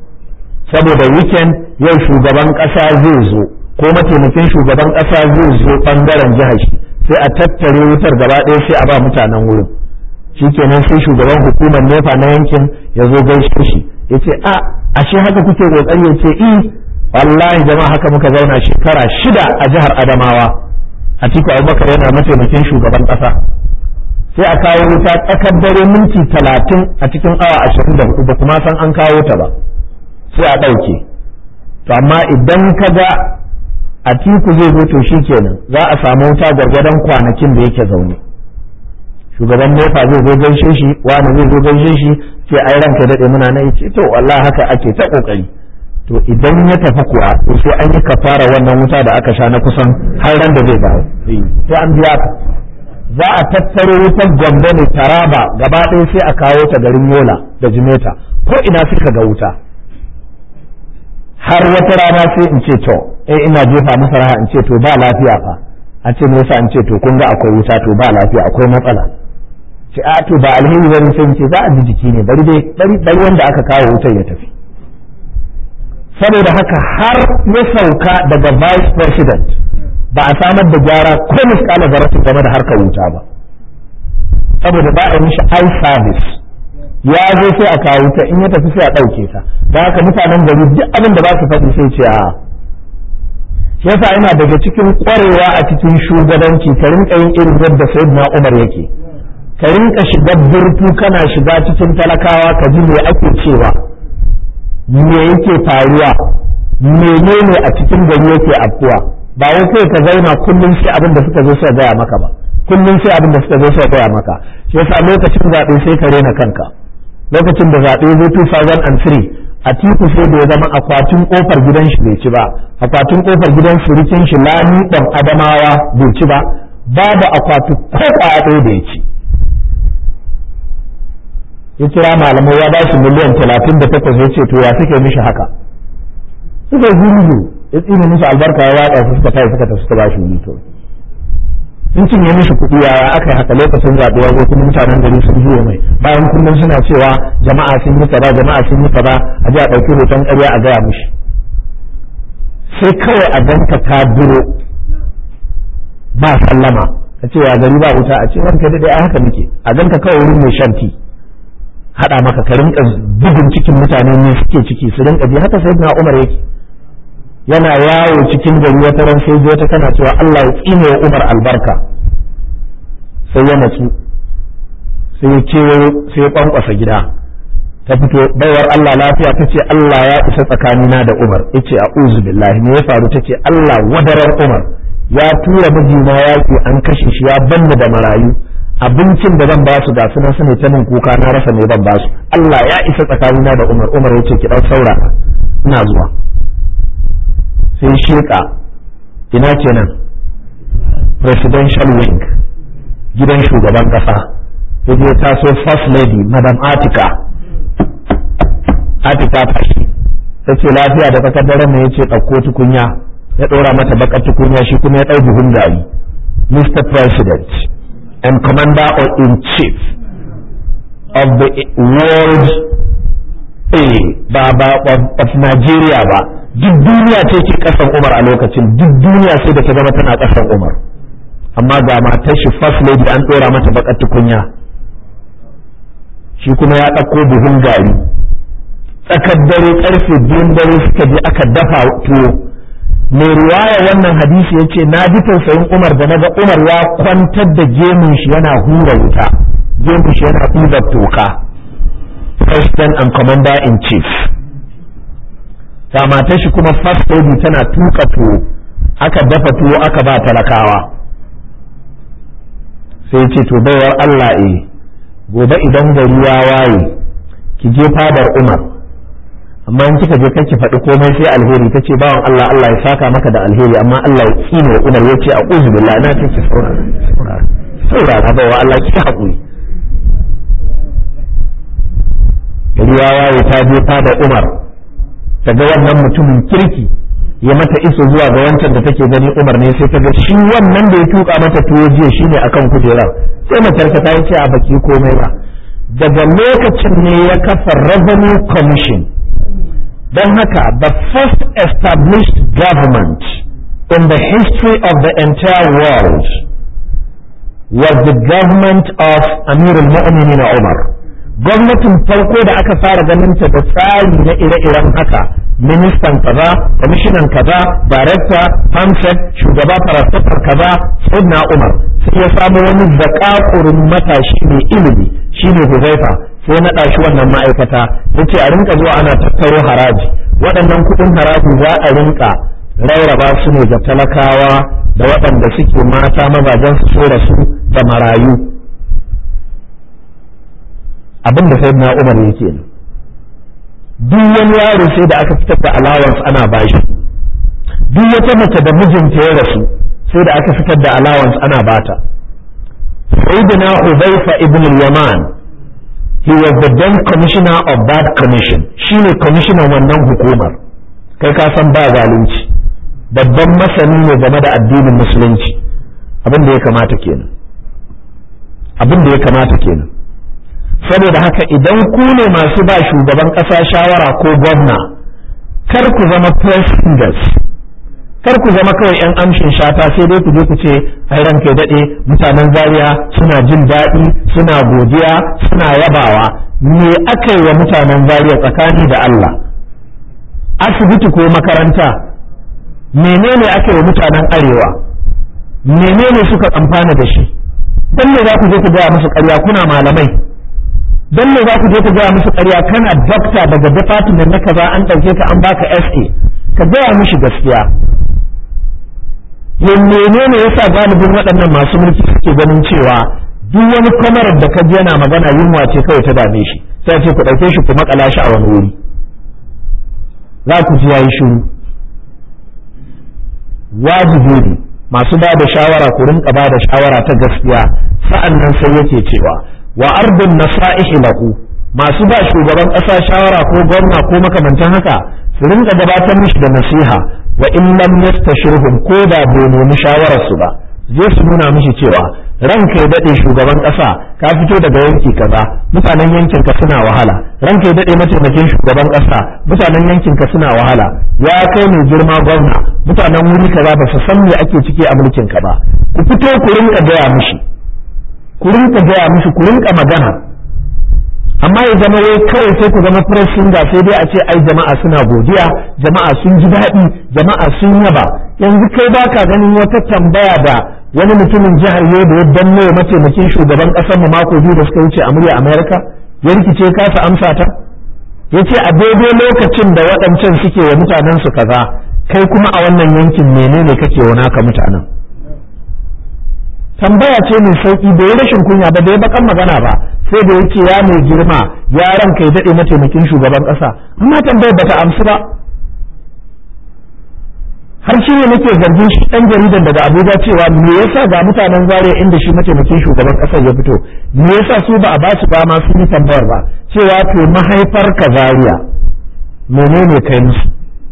saboda weekend yau shugaban ƙasa zai zo ko mataimakin shugaban ƙasa zai zo ɓangaren jihar shi sai a tattare wutar gaba ɗaya sai a ba mutanen wurin shikenan sai shugaban hukumar nefa na yankin ya zo gaishe shi ya ce a ashe haka kuke kokari ya ce i wallahi jama'a haka muka zauna shekara shida a jihar adamawa a tiku abubakar yana mataimakin shugaban ƙasa sai a kawo wuta tsakar dare minti talatin a cikin awa ashirin da hudu ba kuma san an kawo ta ba sai a ɗauke to amma idan ka ga a tiku zai zo to shi kenan za a samu wuta gwargwadon kwanakin da yake zaune shugaban nefa zai zo gaishe shi wani zai zo gaishe shi ce ai ranka daɗe muna nan ce to wallahi haka ake ta kokari to idan ya tafi kuwa to sai an yi kafara wannan wuta da aka sha na kusan har ran da zai dawo sai an biya ka za a tattaro wutar gombe ne taraba gaba ɗaya sai a kawo ta garin yola da jimeta ko ina suka ga wuta har wata rana sai in ce to eh ina jefa masa raha in ce to ba lafiya fa a ce me yasa in ce to kun ga akwai wuta to ba lafiya akwai matsala ce a to ba alheri bane sai in ce za a ji jiki ne bari dai bari bari wanda aka kawo wutar ya tafi saboda haka har ya sauka daga vice president ba a samar da gyara ko miskala zaratin game da harkar wuta ba saboda ba a mishi eye service ya zo sai a kawo ta in ya tafi sai a ɗauke ta da haka mutanen gari duk abin da ba su faɗi sai ce a shi yasa yana daga cikin ƙwarewa a cikin shugabanci ka rinka yin irin yadda sayyidina Umar yake ka rinka shiga burtu kana shiga cikin talakawa ka ji me ake cewa me yake faruwa menene a cikin gari yake afkuwa ba wai kai ka zauna kullum sai abin da suka zo suka gaya maka ba kullum sai abin da suka zo suka gaya maka shi yasa lokacin zaɓe sai ka rena kanka lokacin da zaɓe zo 2003 a tiku sai da ya zama akwatin kofar gidan shi bai ci ba akwatin kofar gidan surikin shi lami ɗan adamawa bai ci ba babu akwati ko kwaya ɗaya da ya ci ya kira malamai ya ba shi miliyan talatin da takwas ya ce to ya suke mishi haka suka gurgu ya tsine musu albarka ya watsa su suka tayi suka tafi suka ba shi wuri to sun cinye mishi kuɗi yaya aka yi haka lokacin zaɓe ya zo kuma mutanen gari sun juya mai bayan kullum suna cewa jama'a sun yi kaza jama'a sun yi kaza a ji a ɗauki hoton ƙarya a gaya mishi sai kawai a danka ta duro ba sallama ka ce ya gari ba wuta a ce ranka daɗe a haka muke a danka kawai wurin mai shan ti haɗa maka ka rinka bugun cikin mutane ne suke ciki su rinka ji haka sayyidina Umar yake yana yawo cikin gari wata ran sai ji wata tana cewa Allah ya tsine wa Umar albarka sai ya natsu sai ya kewayo sai ya kwankwasa gida ta fito baiwar Allah lafiya ta ce Allah ya isa tsakanina da Umar ya ce a billahi me ya faru ta ce Allah wadarar Umar ya tura mijina yaƙi an kashe shi ya banni da marayu abincin da zan ba su ga sunan su ne ta min kuka na rasa me zan ba su Allah ya isa tsakanina da Umar Umar ya ce ki dan saurara ina zuwa sai sheka ina kenan presidential wing gidan shugaban kasa ya taso first lady madam Atika Atika tashi ta ce lafiya da takardaren ne ya ce ɗauko tukunya ya ɗora mata bakar tukunya shi kuma ya ɗau buhun gari Mr. President and Commander in Chief of the world a ba ba of Nigeria ba duk duniya ce ke kasan Umar a lokacin duk duniya sai da ta zama tana kasan Umar amma ga matar shi first lady an ɗora mata bakar tukunya shi kuma ya ɗauko buhun gari tsakar dare karfe biyun dare suka je aka dafa tuwo mai riwaya wannan hadisi ya ce na ji tausayin umar da naga umar ya kwantar da gemun shi yana hura wuta gemun shi yana hura toka president and commander in chief ta matar shi kuma first lady tana tuka tuwo aka dafa tuwo aka ba talakawa sai ce to baiwar Allah eh gobe idan gari ya waye ki je fadar umar amma in kika je kake faɗi komai sai alheri tace bawan Allah Allah ya saka maka da alheri amma Allah ya tsine wa Umar yace a'udhu billahi na ce saurara saurara saurara ba wa Allah ki hakuri riya waye ta je da Umar ta ga wannan mutumin kirki ya mata iso zuwa ga wancan da take gani Umar ne sai ta ga shi wannan da ya tuka mata tuwo jiya shine akan kujerar sai matar ta yi ce a baki komai ba daga lokacin ne ya kafa revenue commission don haka the first established government in the history of the entire world was the government of Amir al-Mu'minin Umar gwamnatin farko da aka fara ganin ta da tsari na ire-iren haka ministan kaza kwamishinan kaza darekta pamsec shugaba farastafar kaza sayyidina umar sai ya samu wani zakakurin matashi mai ilimi shine huzaifa sai naɗa shi wannan ma'aikata yace a rinka zuwa ana tattaro haraji waɗannan kuɗin haraji za a rinka rauraba su ne ga talakawa da waɗanda suke mata mazajen su so da su da marayu abin da sayyidina umar yake ne duk wani yaro sai da aka fitar da allowance ana bashi duk wata mace da mijinta ya rasu sai da aka fitar da allowance ana bata sayyidina Hudhaifa ibn al-Yaman he was the then commissioner of that commission shine commissioner wannan hukumar kai ka san ba zalunci babban masani ne game da addinin musulunci abin da ya kamata kenan abin da ya kamata kenan saboda haka idan ku ne masu ba shugaban ƙasa shawara ko gwamna kar ku zama press fingers kar ku zama kawai 'yan amshin shata sai dai ku je ku ce ai ranka daɗe mutanen zaria suna jin daɗi suna godiya suna yabawa me aka yi wa mutanen zaria tsakani da Allah asibiti ko makaranta menene aka yi wa mutanen arewa menene suka amfana da shi dan me za ku je ku gaya musu ƙarya kuna malamai dan me za ku je ku gaya musu ƙarya kana dokta daga department na kaza an ɗauke ka an baka SA ka gaya mishi gaskiya yin menene yasa galibin waɗannan masu mulki suke ganin cewa duk wani kwamarar da ka ji yana magana yunwa ce kawai ta dame shi sai ce ku ɗauke shi ku makala shi a wani wuri za ku ji yayi shiru wajibi ne masu ba da shawara ku rinka ba da shawara ta gaskiya sa'an nan sai yake cewa wa ardun nasa'ihi lahu masu ba shugaban ƙasa shawara ko gwamna ko makamantan haka su rinka gabatar mishi da nasiha wa in lam yastashirhum ko da bai nemi shawarar su ba je su nuna mishi cewa ranka ya dade shugaban ƙasa ka fito daga yanki kaza mutanen yankin ka suna wahala ranka ya dade mataimakin shugaban ƙasa mutanen yankin ka suna wahala ya kai mai girma gwamna mutanen wuri kaza ba su san me ake ciki a mulkin ka ba ku fito ku rinka gaya mishi ku rinka gaya mishi ku rinka magana amma ya zama wai kawai sai ku zama press singer sai dai a ce ai jama'a suna godiya jama'a sun ji daɗi jama'a sun yaba yanzu kai baka ganin wata tambaya da wani mutumin jihar Yobe ya danne mataimakin shugaban ƙasar mu mako biyu da suka wuce a murya Amerika ya rikice kasa amsa ta yace a daidai lokacin da waɗancan suke wa mutanen su kaza kai kuma a wannan yankin menene kake wa naka mutanen tambaya ce mai sauki bai rashin kunya ba bai bakan magana ba sai da yake ya mai girma ya ranka ya daɗe mataimakin shugaban ƙasa amma tambayar bata amsu ba har shi ne nake zargin shi ɗan jaridan daga Abuja cewa me yasa ga mutanen Zaria inda shi mataimakin shugaban ƙasar ya fito me yasa su ba a ba su dama sun yi tambayar ba cewa to mahaifar ka Zaria menene kai musu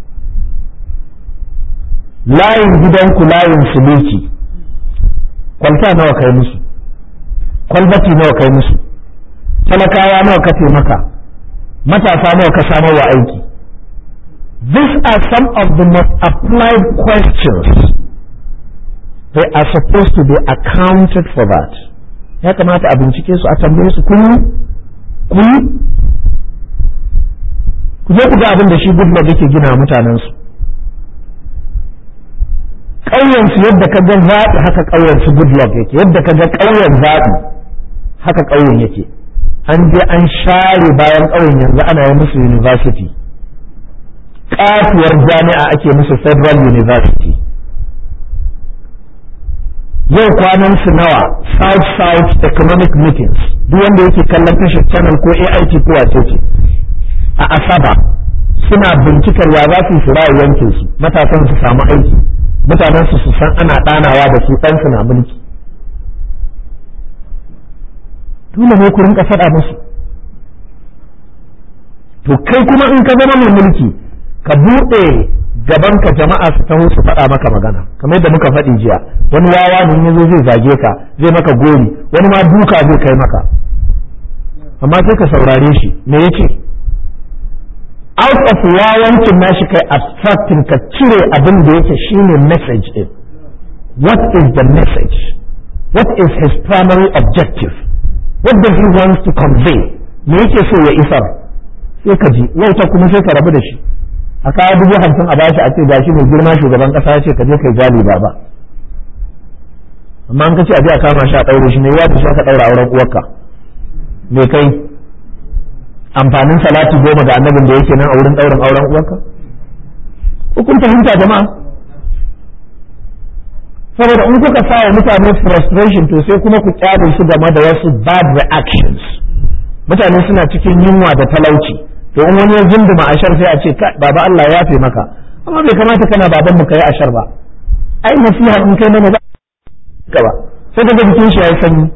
layin gidanku layin suluki kwalta nawa kai musu kwalbati nawa kai musu talakawa nawa ka taimaka matasa nawa ka samar wa aiki these are some of the most applied questions they are supposed to be accounted for that ya kamata a bincike su a tambaye su kun kun ku je ku ga abin da shi goodluck yake gina mutanen su ƙauyensu yadda ka ga zaɓi haka ƙauyensu goodluck yake yadda ka ga ƙauyen zaɓi haka ƙauyen yake an je an share bayan ƙauyen yanzu ana yi musu university ƙatuwar jami'a ake musu federal university yau kwanan su nawa south south economic meetings duk wanda yake kallon tashar channel ko ait ko wace ce a asaba suna bincikar ya za su fura yankin su matasan su samu aiki mutanen su su san ana ɗanawa da su ɗan su na mulki dole ne ku rinka faɗa musu to kai kuma in ka zama mai mulki ka buɗe gaban ka jama'a su taho su faɗa maka magana kamar yadda muka faɗi jiya wani wawa ne yazo zai zage ka zai maka gori wani ma duka zai kai maka amma sai ka saurare shi me yace out of wawancin nashi kai abstracting ka cire abin da yake shine message din what is the message what is his primary objective what does he want to convey me yake so ya isar sai ka ji wauta kuma sai ka rabu da shi a kawo dubu hamsin a bashi a ce gashi mai girma shugaban kasa ya ce ka je kai gali ba ba amma an kace a je a kama shi a ɗaure shi ne ya fi ka ɗaura auren uwarka me kai amfanin salati goma ga annabin da yake nan a wurin ɗaurin auren uwarka kun fahimta jama'a saboda in kuka sa wa mutane frustration to sai kuma ku kyale su game da wasu bad reactions mutane suna cikin yunwa da talauci to in wani ya zunduma ashar sai a ce baba Allah ya fi maka amma bai kamata kana baban mu kai ashar ba ai nasiha in kai mana ka ba sai kaga jikin shi yayi sanyi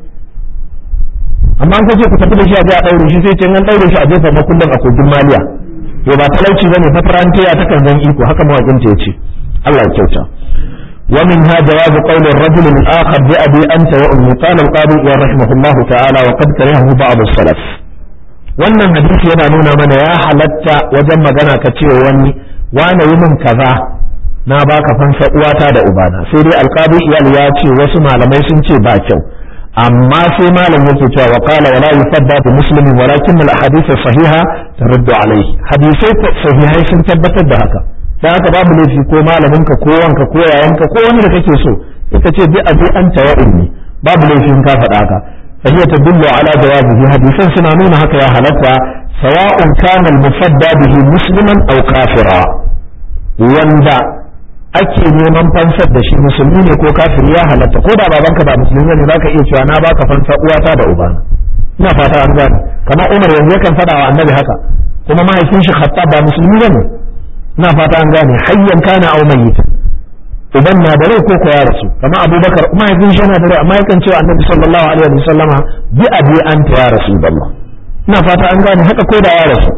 amma an kace ku tafi da shi a je a daure shi sai ce an daure shi a jefa makullin a kogin maliya to ba talauci bane fa farantiya ta kan zan iko haka mawakin ta yace Allah ya kyauta ومنها جواز قول الرجل الآخر بأبي أنت وأمي قال القاضي رحمه الله تعالى وقد كرهه بعض السلف wannan hadisi yana nuna mana ya halatta wajen magana ka ce wani wane yi min kaza na baka fansa uwata da ubana sai dai alqadi iyal ya ce wasu malamai sun ce ba kyau amma sai malam yake cewa wa qala wala yufadda bi muslimin walakin al ahadith sahiha taruddu alayhi hadisai sahihai sun tabbatar da haka dan haka babu laifi ko malamin ka ko wanka ko yayanka ko wani da kake so ita ce bi abi anta wa ummi babu laifi in ka faɗa haka فهي تدل على جوازه حديثا سنانون هكا يا هلتا سواء كان المفدى به مسلما او كافرا وندا ake neman fansar da shi musulmi ne ko kafiri ya halatta ko da babanka ba musulmi ne zaka iya cewa na baka fansa uwata da ubana ina fata an gane kamar Umar yanzu yakan faɗa wa Annabi haka kuma mahaifin shi Khattab ba musulmi bane ina fata an gane hayyan kana aw mayyitan uban na da rai ko ko ya rasu kamar abubakar mahaifin shi yana da rai amma yakan cewa annabi sallallahu alaihi wa sallama bi abi anta ya rasulullah ina fata an gane haka ko da ya rasu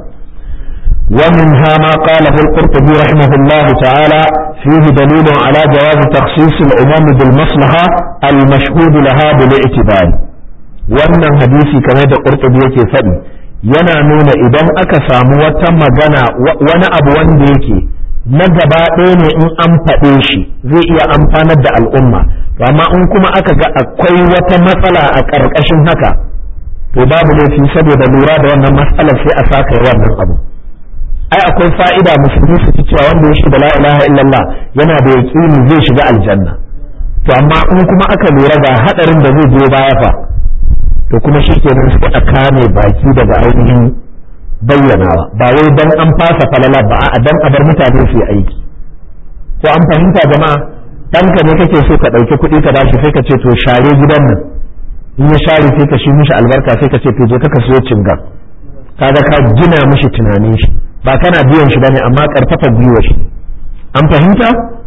ومنها ما قاله القرطبي رحمه الله تعالى فيه دليل على جواز تخصيص الأمم بالمصلحة المشهود لها بالاعتبار wannan hadisi kamar da ƙurtubi yake faɗi yana nuna idan aka samu wata magana wani abu wanda yake na gaba ɗaya ne in an faɗe shi zai iya amfanar da al'umma to amma in kuma aka ga akwai wata matsala a ƙarƙashin haka to babu laifi saboda lura da wannan matsalar sai a saka wannan abu ai akwai fa'ida musulmi su ci cewa wanda ya shiga la ilaha illallah yana da yaqini zai shiga aljanna to amma in kuma aka lura ga hadarin da zai biyo baya fa to kuma shi kenan sai a kame baki daga ainihin bayyanawa ba wai dan an fasa falala ba a dan a bar mutane su yi aiki ko an fahimta jama'a ɗanka ne kake so ka ɗauki kuɗi ka bashi sai ka ce to share gidan nan in ya share sai ka shi mishi albarka sai ka ce to je ka siyo cingan kaga ka gina mishi tunanin shi ba kana biyan shi bane amma karfafa gwiwa shi an fahimta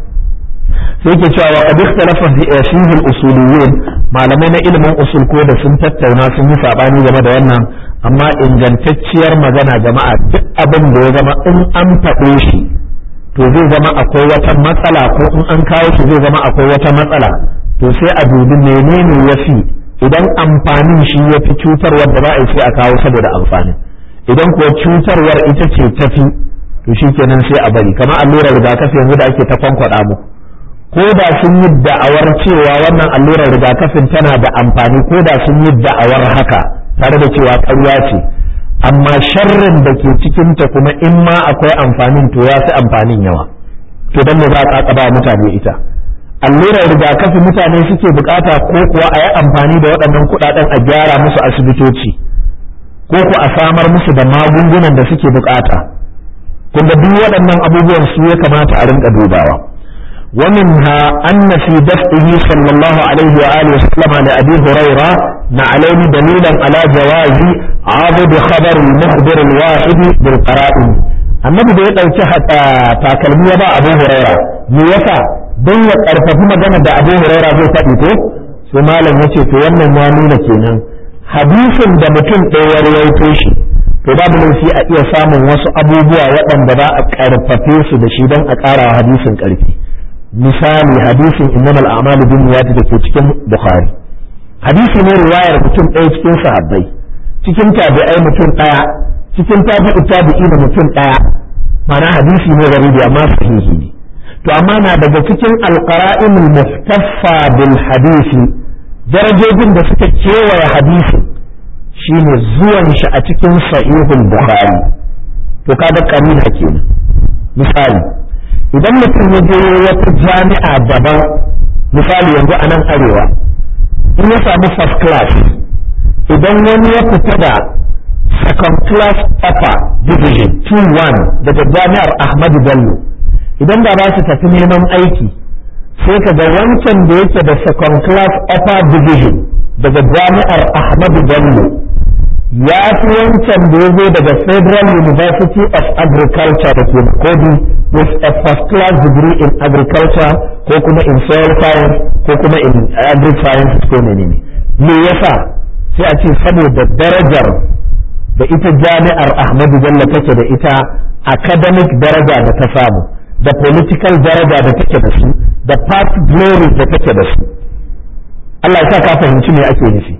sai ke cewa qad ikhtalafa fihi al-usuliyyin malamai na ilimin usul ko da sun tattauna sun yi sabani game da wannan amma ingantacciyar magana jama'a duk abin da ya zama in an faɗe shi to zai zama akwai wata matsala ko in an kawo shi zai zama akwai wata matsala to sai a dubi menene ya fi idan amfanin shi ya fi cutarwar da za a yi sai a kawo saboda amfanin idan kuwa cutarwar ita ce tafi to shi kenan sai a bari kamar allurar rigakafi yanzu da ake ta kwankwaɗa muku ko da sun yi da'awar cewa wannan allurar rigakafin tana da amfani ko da sun yi da'awar haka tare da cewa ƙarya ce amma sharrin da ke cikinta kuma in ma akwai amfanin to ya fi amfanin yawa to don me za a ƙaƙaba mutane ita allurar rigakafi mutane suke bukata ko kuwa a yi amfani da waɗannan kuɗaɗen a gyara musu asibitoci ko ku a samar musu da magungunan da suke bukata kun duk waɗannan abubuwan su ya kamata a rinka dubawa ومنها أن في دفعه صلى الله عليه وآله وسلم لأبي هريرة نعلين دليلا على جواز عضد خبر المخبر الواحد بالقرائن annabi da ya ɗauki takalmi ya ba abu huraira me yasa don ya ƙarfafi magana da abu huraira zai faɗi ko sai malam ya ce to wannan ya nuna kenan hadisin da mutum ɗaya ya rawaito shi to babu laifi a iya samun wasu abubuwa waɗanda za a ƙarfafe su da shi don a ƙara hadisin ƙarfi misali hadisin innamal a'malu binniyati da ke cikin bukhari hadisi ne riwayar mutum ɗaya cikin sahabbai cikin tabi'ai mutum ɗaya cikin tabi'u tabi'i da mutum ɗaya mana hadisi ne garibi amma sahihi ne to amma na daga cikin alqara'in muhtaffa bil hadisi darajojin da suka kewaye hadisin shine zuwan shi a cikin sahihul bukhari to kaga kamina kenan misali idan mutum ya je wata jami'a daban misali yanzu a nan arewa in ya samu first class idan wani ya fita da second class upper division 2-1 daga jami'ar ahmadu bello idan da ba su tafi neman aiki sai ka ga wancan da yake da second class upper division daga jami'ar ahmadu bello ya fi wancan da ya zo daga federal university of agriculture da ke kodi with a first class degree in agriculture ko kuma in soil science ko kuma in agri science ko menene me yasa sai a ce saboda darajar da ita jami'ar ahmadu bello take da ita academic daraja da ta samu da political daraja da take da su da past glory da take da su Allah ya sa ka fahimci me ake nufi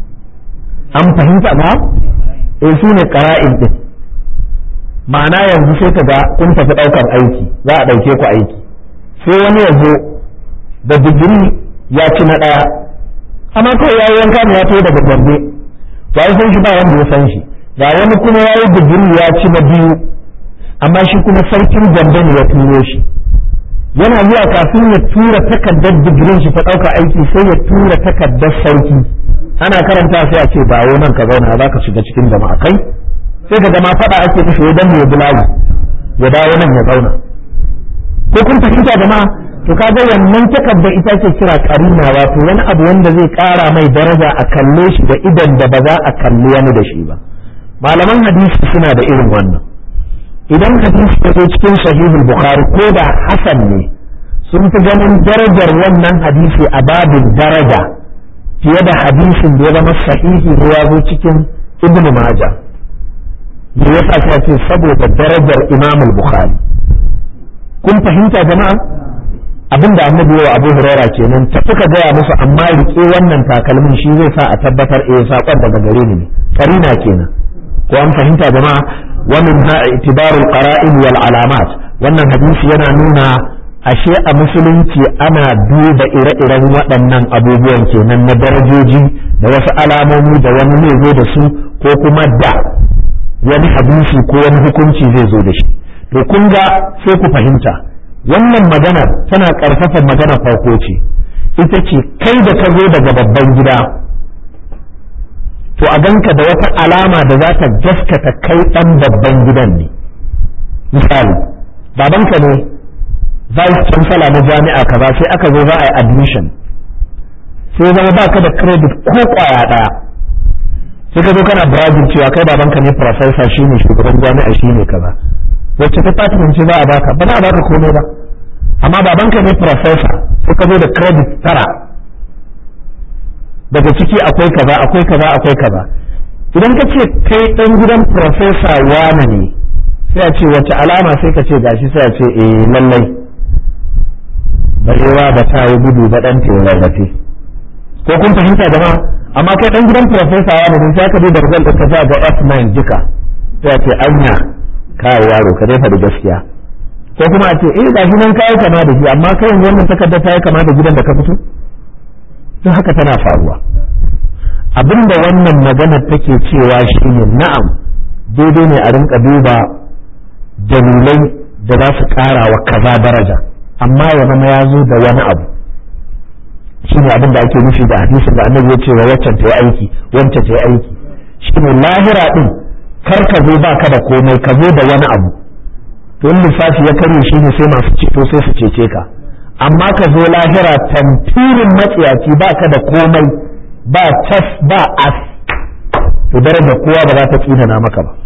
an fahimta ba eh su ne qara'in din ma'ana yanzu sai ka ga kun tafi ɗaukar aiki za a ɗauke ku aiki sai wani ya zo da digiri ya ci na ɗaya amma kawai ya yi wanka ne ya tafi daga gombe ba san shi ba wanda ya san shi ga wani kuma ya yi digiri ya ci na biyu amma shi kuma sarkin gombe ne ya turo shi yana zuwa kafin ya tura takardar digirin shi ta ɗauka aiki sai ya tura takardar sauki ana karanta sai a ce dawo nan ka zauna za ka shiga cikin jama'a kai sai ka zama faɗa ake kashe ya danne ya bulagu ya dawo nan ya zauna ko kun fahimta jama'a to kaga wannan takarda ita ce kira karina wato wani abu wanda zai ƙara mai daraja a kalle shi da idan da ba za a kalli wani da shi ba malaman hadisi suna da irin wannan idan hadisi ya zo cikin sahihul bukhari ko da hasan ne sun fi ganin darajar wannan hadisi a babin daraja fiye da hadisin da ya zama sahihi ne ya zo cikin ibn maja me yasa sai ce saboda darajar imam al-bukhari kun fahimta jama'a abin da annabi wa abu huraira kenan ta fuka gaya musu amma rike wannan takalmin shi zai sa a tabbatar eh sakon daga gare ni ne karina kenan ko an fahimta jama'a wa min ha itibarul qara'in wal alamat wannan hadisi yana nuna ashe a musulunci ana duba ire-iren waɗannan abubuwan kenan na darajoji da wasu alamomi da wani zai zo da su ko kuma da wani hadisi ko wani hukunci zai zo da shi to kun ga sai ku fahimta wannan maganar tana ƙarfafa maganar farko ce ita ce kai da ka zo daga babban gida to a ganka da wata alama da za ta gaskata kai ɗan babban gidan ne misali babanka ne vice chancellor na jami'a kaza sai aka zo za a yi admission sai zama baka da credit ko kwaya ɗaya sai ka zo kana bragging cewa kai babanka ne professor shine shugaban jami'a shine kaza wacce ta department ce za a baka ba za a baka komai ba amma babanka ne professor sai ka zo da credit tara daga ciki akwai kaza akwai kaza akwai kaza idan ka ce kai dan gidan professor wane ne sai a ce wacce alama sai ka ce gashi sai a ce eh lallai barewa ba ta yi gudu ba dan ta rarrafe ko kun fahimta jama'a amma kai dan gidan professor wane ne sai ka je da result ka sa ga F9 duka sai a ce anya kai yaro ka dai faɗi gaskiya ko kuma a ce eh gashi nan kai kama da shi amma kai yanzu wannan takarda ta yi kama da gidan da ka fito don haka tana faruwa abinda wannan magana take cewa shine na'am daidai ne a rinka duba dalilai da za su ƙara wa kaza daraja amma ya zama ya zo da wani abu shine abin da ake nufi da hadisin da annabi ya ce wa waccan ta yi aiki wancan ta yi aiki shine lahira din kar ka zo baka da komai ka zo da wani abu to in lissafi ya karye shine sai masu ceto sai su cece ka amma ka zo lahira tantirin matsiyaci ba ka da komai ba tas ba as to darajar kowa ba za ta tsinana maka ba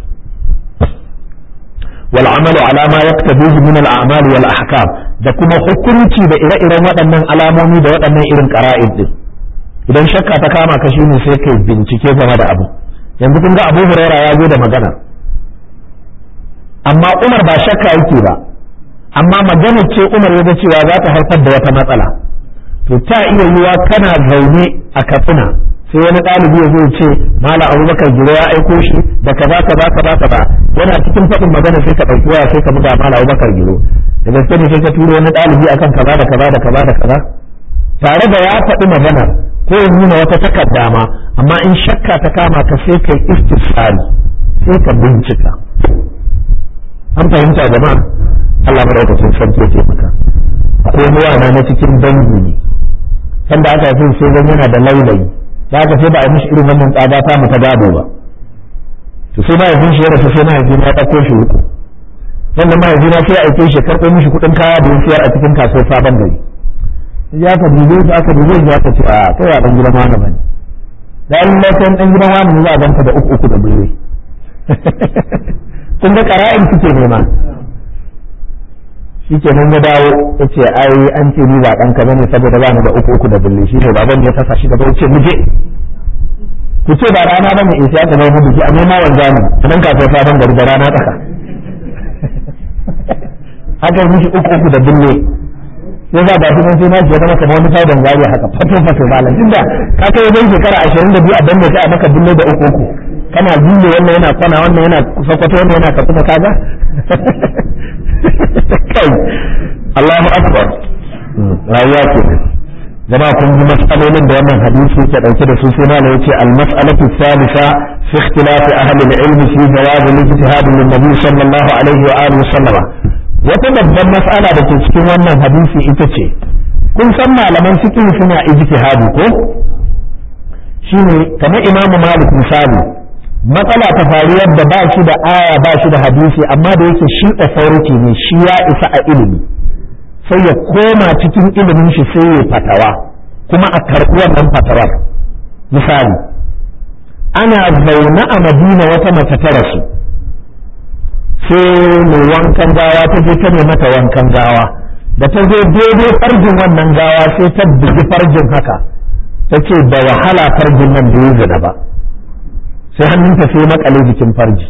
wal amalu ala ma yaktabihi min al a'mal wal ahkam da kuma hukunci da ire-iren waɗannan alamomi da waɗannan irin qara'id din idan shakka ta kama ka shine sai kai bincike game da abu yanzu kun ga Abu Hurairah ya zo da magana amma Umar ba shakka yake ba amma magana ce Umar ya ga cewa za ta haifar da wata matsala to ta iya yiwa kana zaune a Katsina sai wani ɗalibi ya zo ce Malam Abubakar Giro ya aiko shi da kaza kaza kaza kaza yana cikin faɗin magana sai ka ɗauki waya sai ka buga Malam Abubakar Giro da gaske ne sai ka turo wani ɗalibi akan kaza da kaza da kaza da kaza tare da ya faɗi magana ko ya nuna wata takarda ma amma in shakka ta kama ka sai kai istisali sai ka bincika an fahimta jama'a Allah madaukakin sarki ya taimaka akwai ruwa na cikin dangi ne sanda aka yi sai zan yana da laulayi da aka sai ba a mishi irin wannan tsada ta mu ta gado ba to sai mahaifin shi ya rasu sai mahaifin ya ɗauko shi uku wannan mahaifin ya sai aike shi karɓo mishi kuɗin kaya da siyar a cikin kasuwar sabon gari ya ka dube shi aka dube shi aka ce a kai a ɗan gidan wani bane da in lafiyan ɗan gidan wani ne za a ganka da uku uku da bure kun ga ƙara'in suke nema shi ke nan ya dawo ya ce ai an ce ni ba ɗanka bane saboda ba ni da uku uku da bulle shi ne baban ya fasa shi gaba ya ce muje ku ce ba rana bane in sai aka zama biki a nema wanda ne a nan kasuwar sabon gari da rana tsaka aka yi mishi uku uku da bulle sai za ba shi nan sai na ji zama kamar wani faidan zari haka fato fato malam tunda ka kai wajen shekara ashirin da biyu a danne sai a maka bulle da uku uku kana bulle wannan yana kwana wannan yana sakwato wannan yana katsina kaga kai Allahu akbar rayuwa ke jama'a kun ji mas'alolin da wannan hadisi yake dauke da su sai malai yace al-mas'alatu thalitha fi ikhtilafi ahli al-ilm fi jawaz al-ijtihad min nabi sallallahu alaihi wa alihi sallama wata babban mas'ala da ke cikin wannan hadisi ita ce kun san malaman fiqh suna ijtihadi ko shine kamar Imam Malik misali matsala ta faru yadda ba shi da aya ba shi da hadisi amma da yake shi authority ne shi ya isa a ilimi sai ya koma cikin ilimin shi sai ya fatawa kuma a karɓi wannan fatawar misali ana zaune a madina wata mace ta rasu sai mai wankan gawa ta je ta mata wankan gawa da ta zo daidai farjin wannan gawa sai ta bugi farjin haka ta ce da wahala farjin nan da ya zina ba sai hannunta sai makale jikin farji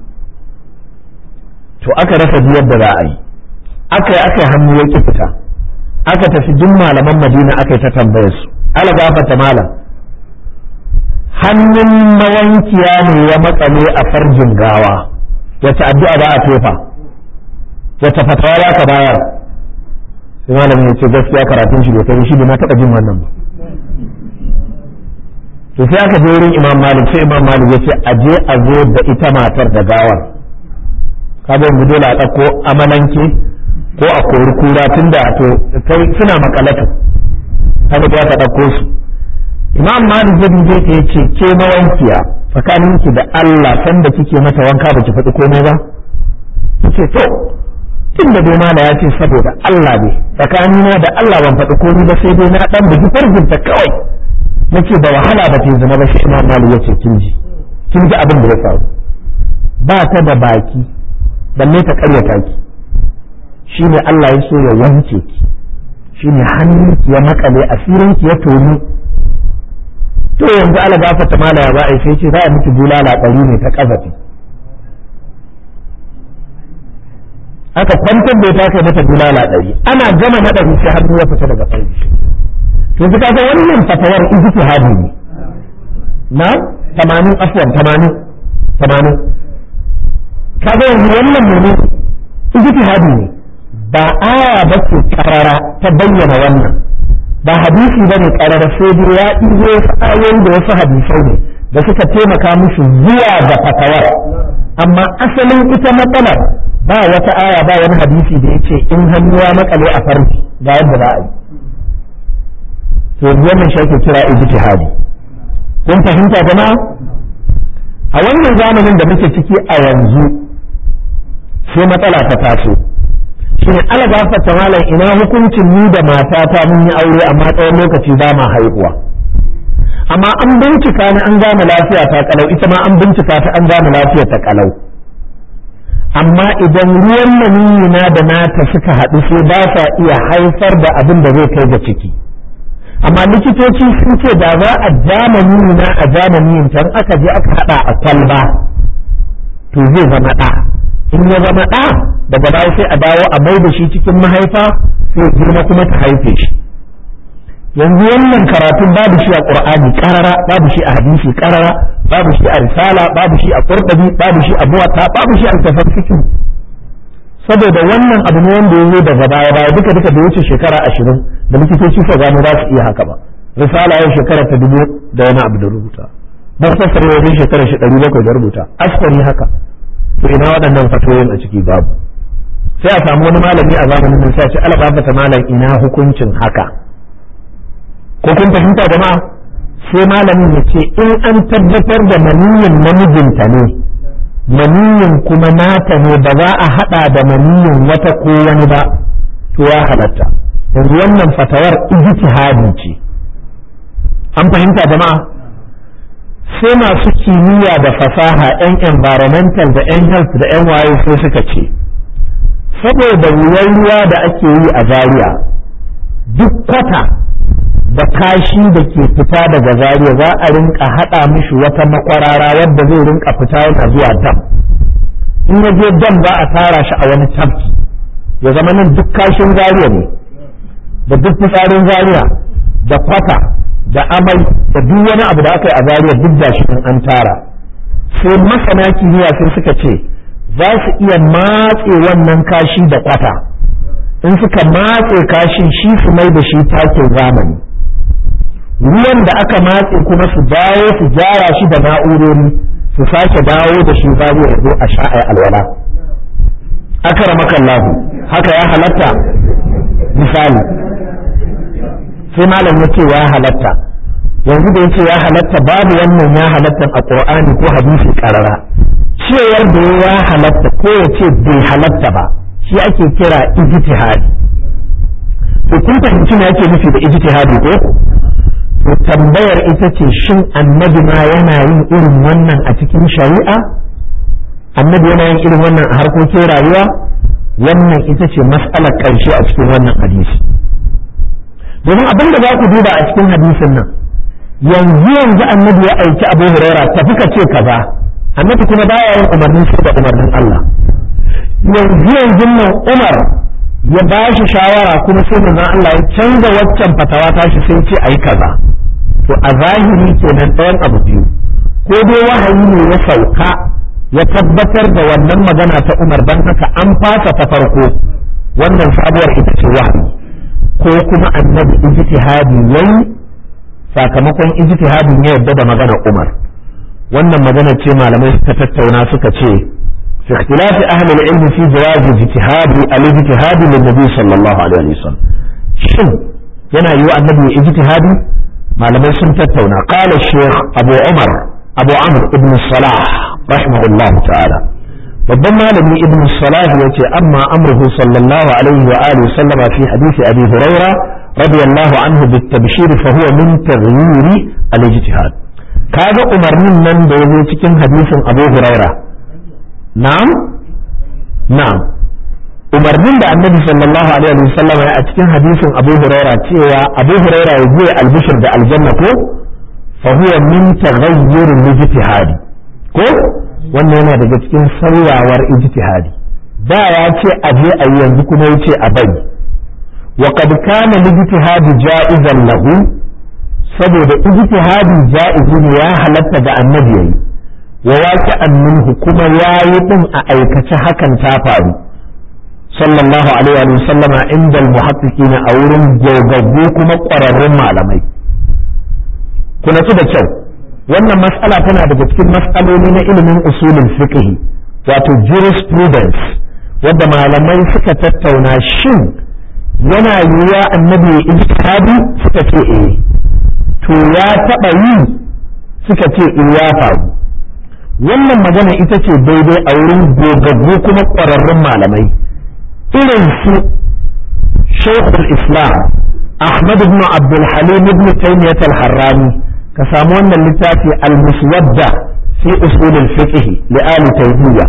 to aka rasa biyar da za a yi aka yi aka yi hannu ya ki fita aka tafi duk malaman madina aka yi ta tambaye su ala gafata malam hannun mawankiya ne ya makale a farjin gawa wace addu'a ba a tofa wace fatawa ba ka bayar sai malamin ya ce gaskiya karatun shi bai kai shi bai na taɓa jin wannan ba to sai aka je wurin imam malik sai imam malik ya ce a je a zo da ita matar da gawar kaga yanzu dole a ɗauko amalanke ko a kori kura tun da to kai suna makalatu kaga da ka ɗauko su imam malik ya dube ta yace ke mawankiya tsakaninki da Allah sanda kike mata wanka baki faɗi komai ba yace to tun da dai mala ya ce saboda Allah ne tsakanina da Allah ban faɗi komai ba sai dai na dan bugi farjinta kawai nace da wahala ba ta zina ba sai imam malik yace kin ji kin ji abin da ya faru ba ta da baki balle ta karyata ki shine Allah ya so ya wanke ki shine hannunki ya makale asirinki ya toni to yanzu ala gafata mala ya za'a sai ce za a miki bulala ɗari ne ta ƙazafi aka kwantar da ta kai mata bulala ɗari ana gama na ɗari sai hannu ya fita daga farji to su kaga wannan fatawar ijtihadi ne na tamanin afwan tamanin tamanin kaga yanzu wannan ne ijtihadi ne ba aya ba ce karara ta bayyana wannan ba hadisi ba ne karara sai dai ya ɗigo wasu ayoyi da wasu hadisai ne da suka taimaka musu zuwa ga fatawar amma asalin ita matsalar ba wata aya ba wani hadisi da ya ce in hannu ya makale a farji ga yadda za a yi to wannan shi ake kira ijtihadi kun fahimta jama'a a wannan zamanin da muke ciki a yanzu sai matsala ta taso shine ala gafarta malam ina hukuncin ni da matata mun yi aure amma tsawon lokaci ba ma haihuwa amma an bincika ni an gane lafiya ta kalau ita ma an bincika ta an gane lafiya ta kalau amma idan ruwan maniyyi na da nata suka haɗu sai ba sa iya haifar da abin da zai kai ga ciki amma likitoci sun ce da za a jamani na a jamani tan aka je aka haɗa a kwalba to zai zama ɗa in ya zama ɗa daga baya sai a dawo a mai da shi cikin mahaifa sai girma kuma ta haife shi yanzu wannan karatun babu shi a qur'ani karara babu shi a hadisi karara babu shi a risala babu shi a qurtubi babu shi a muwatta babu shi a tafsir saboda wannan abu ne wanda ya zo daga baya baya duka duka da wuce shekara ashirin da likitoci suka gano za su iya haka ba risala yau shekara ta dubu da wani abu da rubuta muktasar yau shekara shi ɗari bakwai da rubuta askari haka to ina waɗannan fatoyin a ciki babu sai a samu wani malami a zamanin nan sai a ce alabata malam ina hukuncin haka ko kun fahimta jama'a sai malamin ya ce in an tabbatar da maniyin namijinta ne maniyin kuma nata ne ba za a hada da maniyin wata ko wani ba to ya halatta yanzu wannan fatawar ijtihadi ce an fahimta jama'a sai masu kimiyya da fasaha 'yan environmental da 'yan health da 'yan waye sai suka ce saboda wuyan ruwa da ake yi a zaria duk kwata da kashi da ke fita daga zaria za a rinka haɗa mishi wata makwarara wadda zai rinka fita yana zuwa dam in ya je dam za a tara shi a wani tafki ya zama nan duk kashin zaria ne da duk fitsarin zaria da kwata da amai da duk wani abu da aka yi a zaria duk da shi an tara sai masana kimiyya sai suka ce za su iya matse wannan kashi da kwata in suka matse kashin shi su mai da shi takin zamani ruwan da aka matse kuma su dawo su gyara shi da na'urori su sake dawo da shi babu ya zo a sha'ai alwala akramakallahu haka ya halatta misali sai malam ya ce ya halatta yanzu da ya ce ya halatta babu wannan ya halatta a qur'ani ko hadisi karara cewar da ya halatta ko ya ce bai halatta ba shi ake kira ijtihadi to kun fahimci me yake nufi da ijtihadi ko to tambayar ita ce shin annabi ma yana yin irin wannan a cikin shari'a annabi yana yin irin wannan a harkokin rayuwa wannan ita ce mas'alar ƙarshe a cikin wannan hadisi domin abin da za ku duba a cikin hadisin nan yanzu yanzu annabi ya aiki abu huraira tafi ka ce kaza annabi kuma baya yin umarnin sai da umarnin Allah yanzu yanzu nan Umar ya ba shi shawara kuma sai manzon Allah ya canza waccan fatawa ta shi sai ce ayi kaza to a zahiri kenan ɗayan abu biyu ko dai wahayi ne ya sauka ya tabbatar da wannan magana ta Umar dan haka an fasa ta farko wannan sabuwar ita ce wahayi ko kuma annabi ijtihadi yayi sakamakon ijtihadin ya yadda da magana Umar wannan magana ce malamai suka tattauna suka ce fi ikhtilafi ahli al-ilm fi jawaz ijtihadi al-ijtihad lin-nabi sallallahu alaihi wasallam shin yana yi wa annabi ijtihadi malamai sun tattauna qala shaykh abu umar abu amr ibn salah rahimahullahu ta'ala babban malami ibn salah yace amma amruhu sallallahu alaihi wa alihi sallam fi hadisi abi huraira radiyallahu anhu bit tabshir fa huwa min taghyir al-ijtihad kaga umarnin nan da yazo cikin hadisin abu huraira na'am na'am umarnin da annabi sallallahu alaihi wa sallam ya a cikin hadisin abu huraira cewa abu huraira ya je albishir da aljanna ko fa huwa min taghayyur ijtihadi ko wannan yana daga cikin sauyawar ijtihadi da ya ce a je a yi yanzu kuma ya ce a bari wa qad kana ijtihadu ja'izan lahu saboda ijtihadi ja'izi ne ya halatta da annabi yayi wa waqi'an minhu kuma yayi din a aikace hakan ta faru sallallahu alaihi wa sallama inda al-muhaqqiqin a wurin gogaggu kuma ƙwararrun malamai kuna ci da kyau wannan mas'ala tana daga cikin mas'aloli na ilimin usulin fiqh wato jurisprudence wadda malamai suka tattauna shin yana yiwuwa annabi ya ijtihadi suka ce eh to ya taba yi suka ce eh ya faru wannan magana ita ce daidai a wurin gogaggu kuma ƙwararrun malamai irin su shaykhul islam ahmad ibn abdul halim ibn taymiyyah al-harrani ka samu wannan littafi al-muswadda fi usul al-fiqh li ali taymiyyah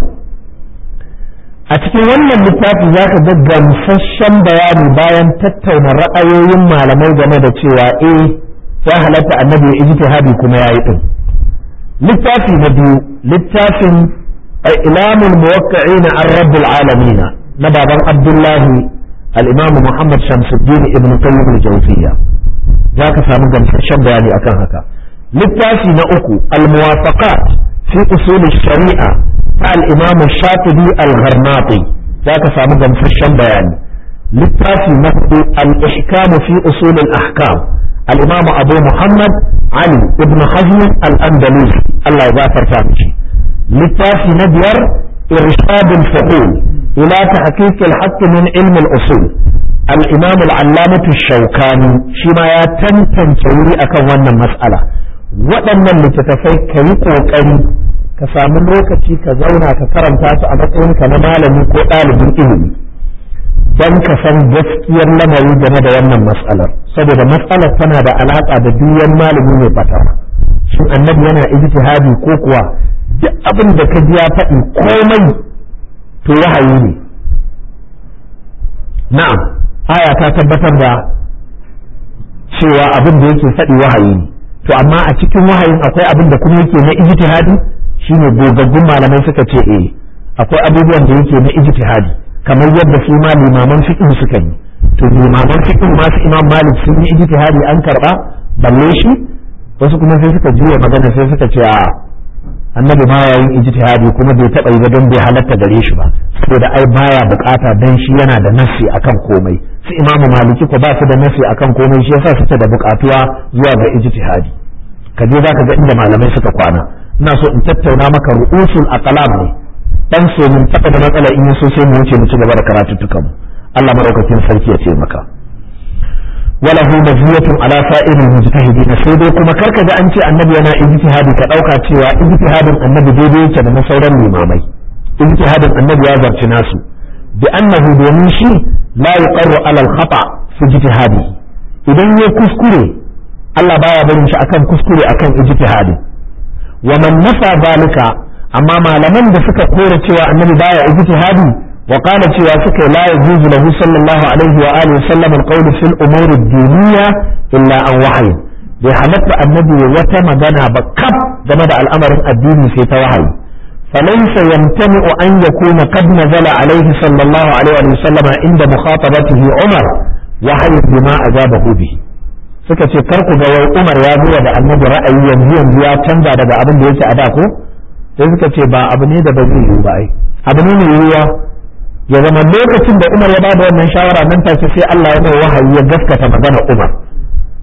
a cikin wannan littafi zaka ga gamsasshen bayani bayan tattauna ra'ayoyin malamai game da cewa eh ya halatta annabi ya ijtihadi kuma yayi din littafi na biyu littafin ilamul muwaqqi'ina ar-rabbil alamin na baban abdullahi al-imam muhammad shamsuddin ibn qayyim al-jawziyya za ka samu gamsasshen bayani akan haka littafi na uku al-muwafaqat fi usul shari'a ta al-imam shatibi al-gharnati za ka samu gamsasshen bayani littafi na hudu al-ihkam fi usul al-ahkam al-imam abu muhammad ali ibn hazm al-andalusi Allah ya gafarta mishi littafi na biyar irshad al-fuhul ila tahqiq al-haqq min ilm al-usul الإمام العلامة الشوكاني شما يا تنتن توري أكن wannan mas'ala waɗannan littattafai ka yi ƙoƙari ka samu lokaci ka zauna ka karanta su a matsayinka na malami ko ɗalibin ilimi don ka san gaskiyar lamari game da wannan mas'alar saboda mas'alar tana da alaƙa da duyan malami mai fatawa shin annabi yana ijtihadi ko kuwa duk abin da ka ji ya faɗi komai to wahayi ne na'am aya ta tabbatar da cewa abin da yake faɗi wahayi ne to amma a cikin wahayin akwai abin da kuma yake na ijtihadi shine gogaggun malamai suka ce eh akwai abubuwan da yake na ijtihadi kamar yadda su ma limaman fiqh suka yi to limaman fiqh ma su imam malik sun yi ijtihadi an karba balle shi wasu kuma sai suka juya magana sai suka ce a annabi ma yayin ijtihadi kuma bai taba yi ba don bai halatta gare shi ba saboda ai baya bukata dan shi yana da nassi akan komai su imamu maliki ko ba su da nassi akan komai shi yasa suke da bukatuwa zuwa ga ijtihadi ka je zaka ga inda malamai suka kwana ina so in tattauna maka ru'usul aqlam ne dan so mun taba da matsala in so sai mu wuce mu ci gaba da karatuttukan mu Allah madaukakin sarki ya taimaka وله مزية على سائر المجتهدين sai dai kuma karka ga an ce annabi yana ijtihadi ka dauka cewa ijtihadin annabi daidai yake da na sauran limamai ijtihadin annabi ya zarci nasu bi annahu domin shi la yuqarru ala al-khata fi ijtihadi idan ya kuskure Allah baya barin shi akan kuskure akan ijtihadi wa man nafa zalika amma malaman da suka kore cewa annabi baya ijtihadi وقال cewa suka la yajuzu lahu sallallahu alaihi wa alihi sallam alqawl fil umur ad-diniyya illa an wahyi bai halatta annabi wata magana ba kaf game da al'amarin addini sai ta wahayi فليس يمتنع أن يكون قد نزل عليه صلى الله عليه وسلم عند مخاطبته عمر وحي بما أجابه به suka ce kar ku ga wai Umar ya zuwa da annabi ra'ayi yanzu yanzu ya canza daga abin da yake a da ko sai suka ce ba abu ne da ba zai yiwu ba ai abu ne mai yiwuwa ya zama lokacin da Umar ya bada wannan shawara nan take sai Allah ya mai wahayi ya gaskata magana Umar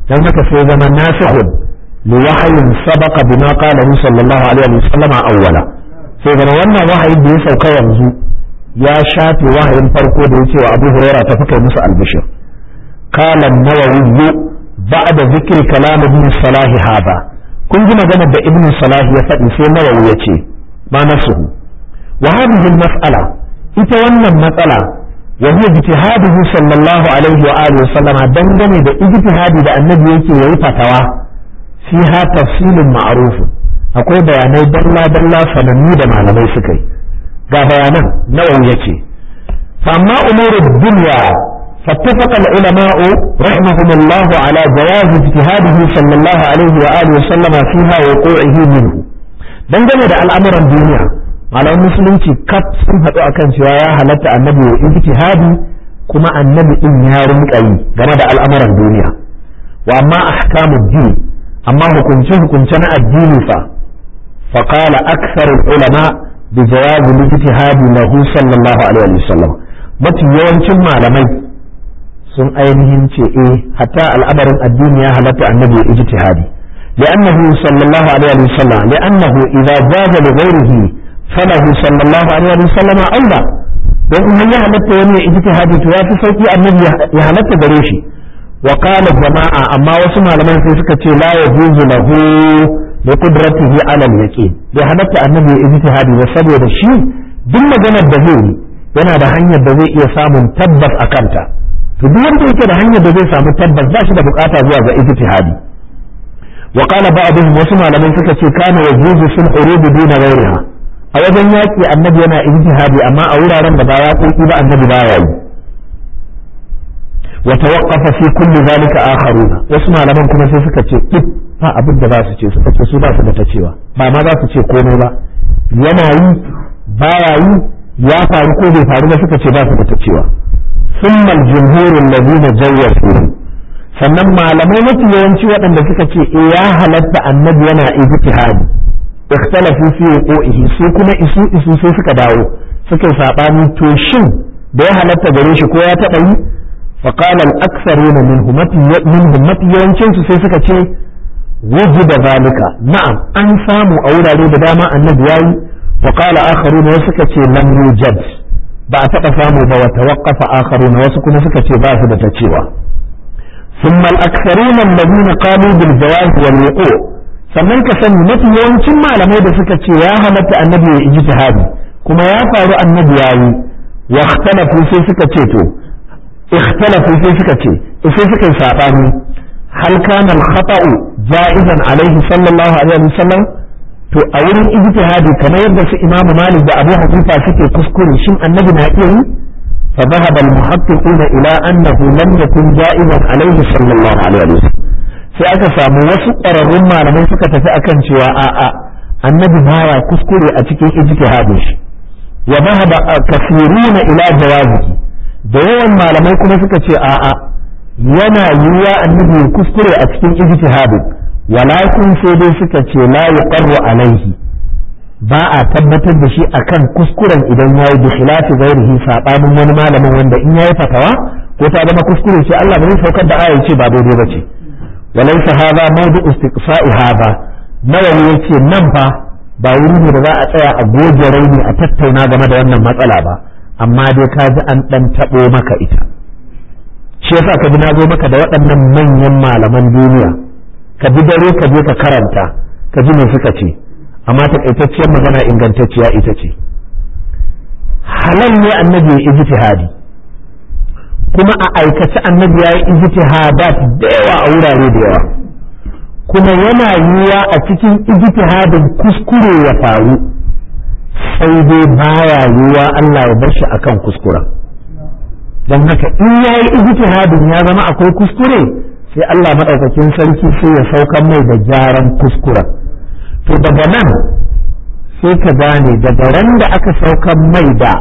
dan haka sai zama nasihun li wahayin sabaqa bima qala sallallahu alaihi wa sallama awwala sai zama wannan wahayin da ya sauka yanzu ya shafe wahayin farko da yace wa Abu Hurairah ta fuka musu albishir qala an-nawawi ba'da zikri kalam ibn salah hada kun ji maganar da ibn salah ya faɗi sai nawawi ya ce ma nasuhu wa hadhihi al-mas'ala ita wannan matsala wa huwa ijtihaduhu sallallahu alaihi wa alihi wasallam dangane da ijtihadi da annabi yake yayi fatawa fiha tafsilun ma'ruf akwai bayanai dalla dalla sanannu da malamai suka yi ga bayanan nawawi yace fa amma umurud dunya فاتفق العلماء رحمهم الله على جواز اجتهاده صلى الله عليه وآله وسلم فيها وقوعه منه dangane da al'amuran duniya malaman musulunci kaf sun haɗu akan cewa ya halatta annabi ya ijtihadi kuma annabi din ya rinka yi game da al'amuran duniya wa amma ahkamud din amma hukunce hukunce na addini fa fa qala akthar ulama bi jawaz al-ijtihadi lahu sallallahu alaihi wasallam mafi yawancin malamai sun ainihin ce eh hatta al'amarin addini ya halatta annabi ya ijtihadi لأنه صلى الله عليه وسلم لأنه إذا جاز لغيره فله صلى الله عليه وسلم أولى don in ya halatta wani ya ijtihadi to ya fi sauki annabi ya halatta gare shi wa qala jama'a amma wasu malaman sai suka ce la yajuzu lahu bi qudratihi ala al-yaqin bai halatta annabi ya ijtihadi ba saboda shi duk maganar da zai yana da hanyar da zai iya samun tabbas a kanta to duk wanda yake da hanyar da zai samu tabbas ba shi da bukata zuwa ga ijtihadi wa qala ba'dhum wasu malamai suka ce kana yajuzu fil urud duna ghayriha a wajen yaƙi annabi yana ijtihadi amma a wuraren da ba ya ƙoƙi ba annabi ba ya yi wa tawaqqafa fi kulli zalika akharuna wasu malaman kuma sai suka ce duk ba abin da za su ce suka ce su ba su da ta cewa ba ma za su ce komai ba yana yi ba ya yi ya faru ko bai faru ba suka ce ba su da ta cewa ثم الجمهور الذين جوزوا sannan malamai mafi yawanci waɗanda suka ce eh ya halatta annabi yana ijtihadi ikhtalafu fi wuqu'ihi su kuma isu isu sai suka dawo suka yi sabani to shin da ya halatta gare shi ko ya taɓa yi fa qala al-aktharuna minhum minhum mafi yawancin su sai suka ce wujida zalika na'am an samu a wurare da dama annabi yayi wa qala akharuna wasu suka ce lam yujad ba a taɓa samu ba wa tawaqqafa akharuna wasu kuma suka ce ba su da ta cewa ثم الأكثرون الذين قالوا بالجواز والوقوع sannan ka sani mafi yawancin malamai da suka ce ya halatta annabi ya ijtihadi kuma ya faru annabi yayi wa ikhtalafu sai suka ce to ikhtalafu sai suka ce sai suka yi sabani hal kana al-khata'u ja'izan alaihi sallallahu alaihi wasallam to a wurin ijtihadi kamar yadda su Imam Malik da Abu Hanifa suke kuskure shin annabi na iya yi fa dhahaba al-muhaqqiquna ila annahu lam yakun ja'izan alaihi sallallahu alaihi wasallam sai aka samu wasu ƙwararrun malamai suka tafi akan cewa a'a annabi baya kuskure a cikin ijtihadin shi wa dhahaba kasiruna ila jawazihi da yawan malamai kuma suka ce a'a yana yiwuwa annabi ya kuskure a cikin ijtihadin walakin sai dai suka ce la yuqarru alaihi ba a tabbatar da shi akan kuskuren idan yayi bi khilafi ghairihi sabanin wani malamin wanda in yayi fatawa ko ta zama kuskure ce Allah bai saukar da aya ce ba daidai ba ce وليس هذا موضوع استقصاء هذا nawawi yace nan fa ba wuri ne da za a tsaya a goge raini a tattauna game da wannan matsala ba amma dai ka ji an dan tabo maka ita shi yasa ka ji na zo maka da waɗannan manyan malaman duniya ka bi dare ka je ka karanta ka ji me suka ce amma takaitacciyar magana ingantacciya ita ce halal ne annabi ya ijtihadi kuma a aikace annabi ya yi ijtihadat da yawa a wurare da yawa kuma yana yiwuwa a cikin ijtihadin kuskure ya faru sai dai baya yiwuwa Allah ya bar shi akan kuskuren don haka in ya yi ijtihadin ya zama akwai kuskure sai Allah maɗaukakin sarki sai ya saukan mai da gyaran kuskuren to daga nan sai ka gane daga ran da aka saukan mai da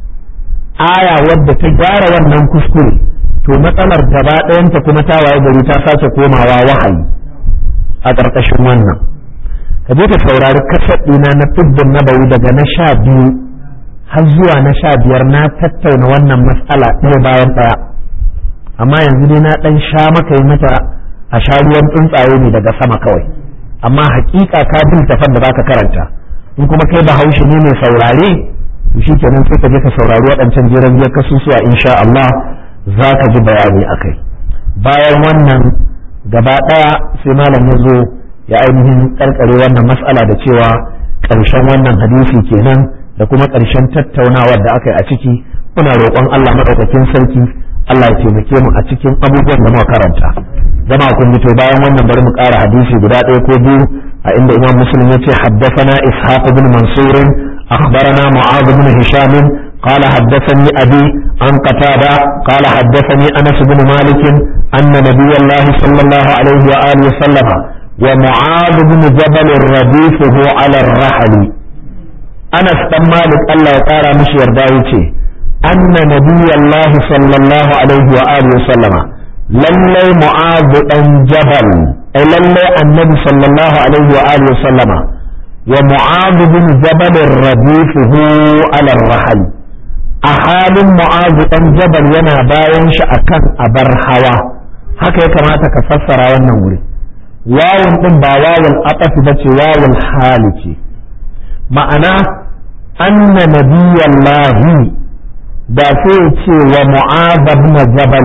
aya wadda ta gyara wannan kuskure to matsalar gaba ɗayanta kuma ta waye gari ta sace komawa wahayi a ƙarƙashin wannan ka je ka saurari kasar ɗina na fiddin nabawi daga na sha biyu har zuwa na sha biyar na tattauna wannan matsala ɗaya bayan ɗaya amma yanzu dai na ɗan sha maka yi mata a sha ruwan tsuntsaye ne daga sama kawai amma hakika ka bin tafan da zaka karanta in kuma kai bahaushe ne mai saurare to shikenan sai ka je ka saurari waɗancan jiran biyar kasusuwa insha Allah za ka ji bayani akai bayan wannan gaba ɗaya sai malam ya zo ya ainihin karkare wannan mas'ala da cewa ƙarshen wannan hadisi kenan da kuma ƙarshen tattaunawar da aka yi a ciki muna roƙon Allah maɗaukakin sarki Allah ya taimake mu a cikin abubuwan da muka karanta zama kun to bayan wannan bari mu ƙara hadisi guda ɗaya ko biyu a inda Imam Muslim ya ce haddathana Ishaq ibn Mansur akhbarana Mu'adh ibn Hisham قال حدثني أبي عن قتادة قال حدثني أنس بن مالك أن نبي الله صلى الله عليه وآله وسلم ومعاذ بن جبل رديفه على الرحل أنس بن مالك الله تعالى مش يرداوي أن نبي الله صلى الله عليه وآله وسلم للي معاذ بن جبل أي للي النبي صلى الله عليه وآله وسلم ومعاذ بن جبل رديفه على الرحل أحال معاذ بن جبل ينا باين شأكن أبر هوا haka ya kamata ka fassara wannan wuri wawun din ba wawul aqaf ba ce wawul hali ce ma'ana anna nabiyallahi da sai ce wa mu'adh ibn jabal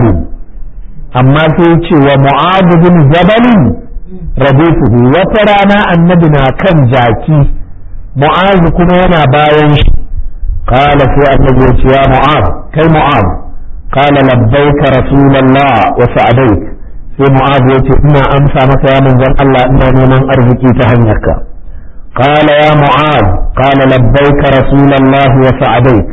amma sai ce wa mu'adh ibn jabal rabifuhu wata rana annabi na kan jaki mu'adh kuma yana bayan shi qala sai annabi ya ce ya mu'adh kai mu'adh qala labbaika rasulullah wa sa'adaik sai mu'adh ya ce ina amsa maka ya manzon Allah ina neman arziki ta hanyarka qala ya mu'adh qala labbaika rasulullah wa sa'adaik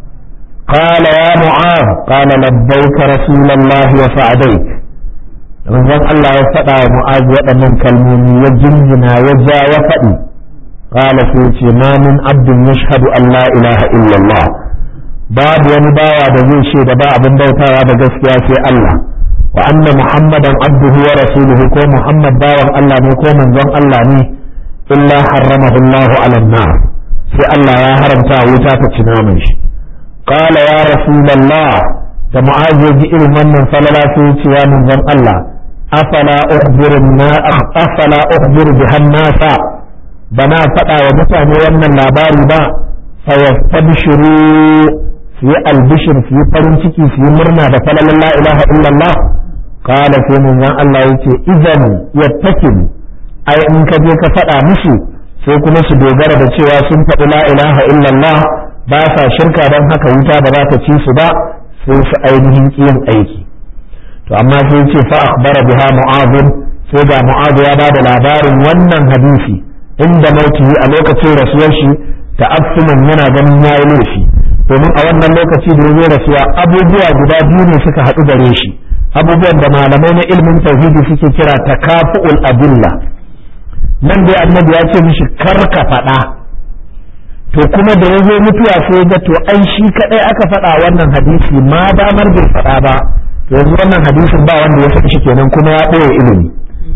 قال يا معاذ قال لبيك رسول الله وسعديك manzon Allah ya faɗa wa Mu'az waɗannan kalmomi ya jinjina ya ja ya faɗi qala sai ce ma min abdin yashhadu an la ilaha illallah babu wani bawa da zai ce da ba abin bautawa da gaskiya sai Allah wa anna muhammadan abduhu wa rasuluhu ko muhammad bawan Allah ne ko manzon Allah ne illa harramahu Allah ala nar sai Allah ya haramta wuta ta ci naman shi قال يا رسول الله da mu'az ya ji irin wannan falala sai ya ce ya manzon Allah afala ukhbiru na afala ukhbiru biha nasa bana faɗa wa mutane wannan labari ba fa yastabshiru su yi albishir su yi farin ciki su yi murna da falalan la ilaha illallah qala sai manzon Allah yace idan yattakin ai in ka je ka faɗa musu sai kuma su dogara da cewa sun faɗi la ilaha illallah ba sa shirka don haka wuta ba za ta ci su ba sai su ainihin yin aiki to amma sai ce fa akhbara biha mu'adh sai ga mu'adh ya bada labarin wannan hadisi inda mautihi a lokacin rasuwar shi ta'assuman yana ganin yayi laifi domin a wannan lokaci da ya rasuwa abubuwa guda biyu ne suka haɗu gare shi abubuwan da malamai na ilmin tauhidi suke kira takafu'ul adilla nan dai annabi ya ce mishi kar ka faɗa to kuma da ya zo mutuwa sai ga to ai shi kadai aka faɗa wannan hadisi ma damar bai faɗa ba to yanzu wannan hadisin ba wanda ya san shi kenan kuma ya ɓoye ilimi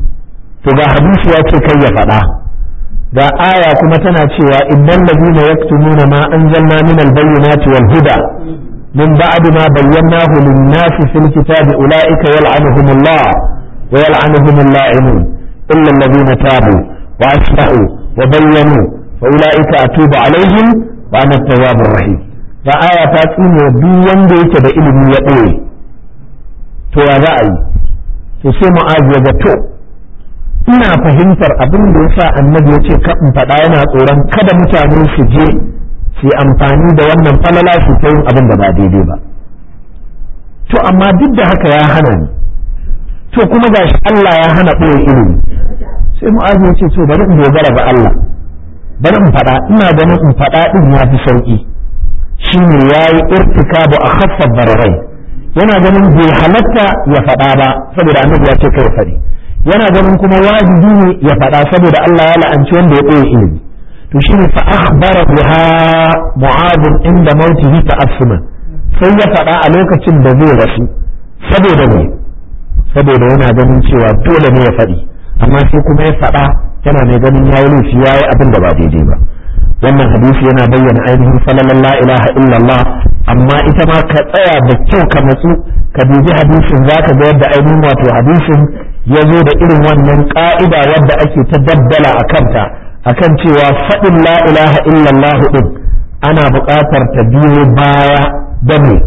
to ga hadisi ya ce kai ya faɗa ga aya kuma tana cewa innal ladina yaktumuna ma anzalna min al-bayyinati wal huda min ba'd ma bayyanahu lin-nasi fil kitabi ulaika yal'anuhumullah wa yal'anuhumul la'inun illa alladhina tabu wa aslahu wa bayyanu فأولئك أتوب عليهم وأنا التواب الرحيم فآية تاتين duk wanda yake da ilimi ya ɓoye to ya za a yi to sai mu'azu ya ga to ina fahimtar abin da yasa annabi ya ce ka in faɗa yana tsoron kada mutane su je su amfani da wannan falala su ta yin abin da ba daidai ba to amma duk da haka ya hana ni to kuma gashi Allah ya hana ɓoye ilimi sai mu'azu ya ce to bari in dogara ga Allah bari in faɗa ina ganin in faɗa ɗin ya fi sauƙi shi ne ya yi irtikabu a haffar bararai yana ganin bai halatta ya faɗa ba saboda annabi ya ce kai faɗi yana ganin kuma wajibi ne ya faɗa saboda Allah ya la'anci wanda ya ɓoye ilimi to shi ne fa akhbara biha mu'adh inda mautihi ta'assuman sai ya faɗa a lokacin da zai rasu saboda ne saboda yana ganin cewa dole ne ya faɗi amma sai kuma ya faɗa yana mai ganin ya yi laifi ya yi abin da ba daidai ba wannan hadisi yana bayyana ainihin falalan la ilaha illallah amma ita ma ka tsaya da kyau ka matsu ka dubi hadisin za ka ga yadda ainihin wato hadisin ya zo da irin wannan ƙa'ida wadda ake ta daddala a kanta akan cewa faɗin la ilaha illallah ɗin ana buƙatar ta biyo baya da me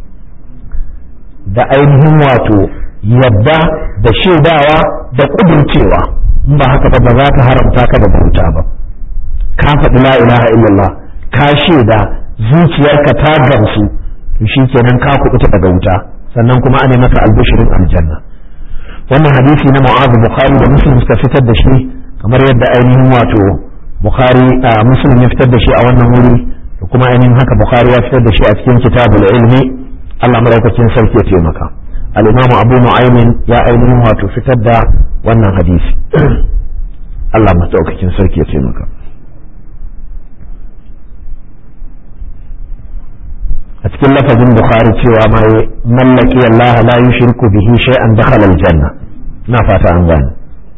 da ainihin wato yadda da shaidawa da ƙudurcewa in ba haka ba ba za ta haramta ka da bauta ba ka faɗi la ilaha illallah ka shaida zuciyarka ta gamsu to shikenan ka kuɓuta daga wuta sannan kuma ana maka albishirin aljanna wannan hadisi na mu'azu bukhari da muslim suka fitar da shi kamar yadda ainihin wato bukhari a muslim ya fitar da shi a wannan wuri da kuma ainihin haka bukhari ya fitar da shi a cikin kitabul ilmi Allah madaukakin sarki ya taimaka al-imamu abu nu'aymin ya ainihin wato fitar da wannan hadisi Allah madaukakin sarki ya taimaka a cikin lafazin bukhari cewa ma mallaki Allah la yushriku bihi shay'an dakhala aljanna na fata an gane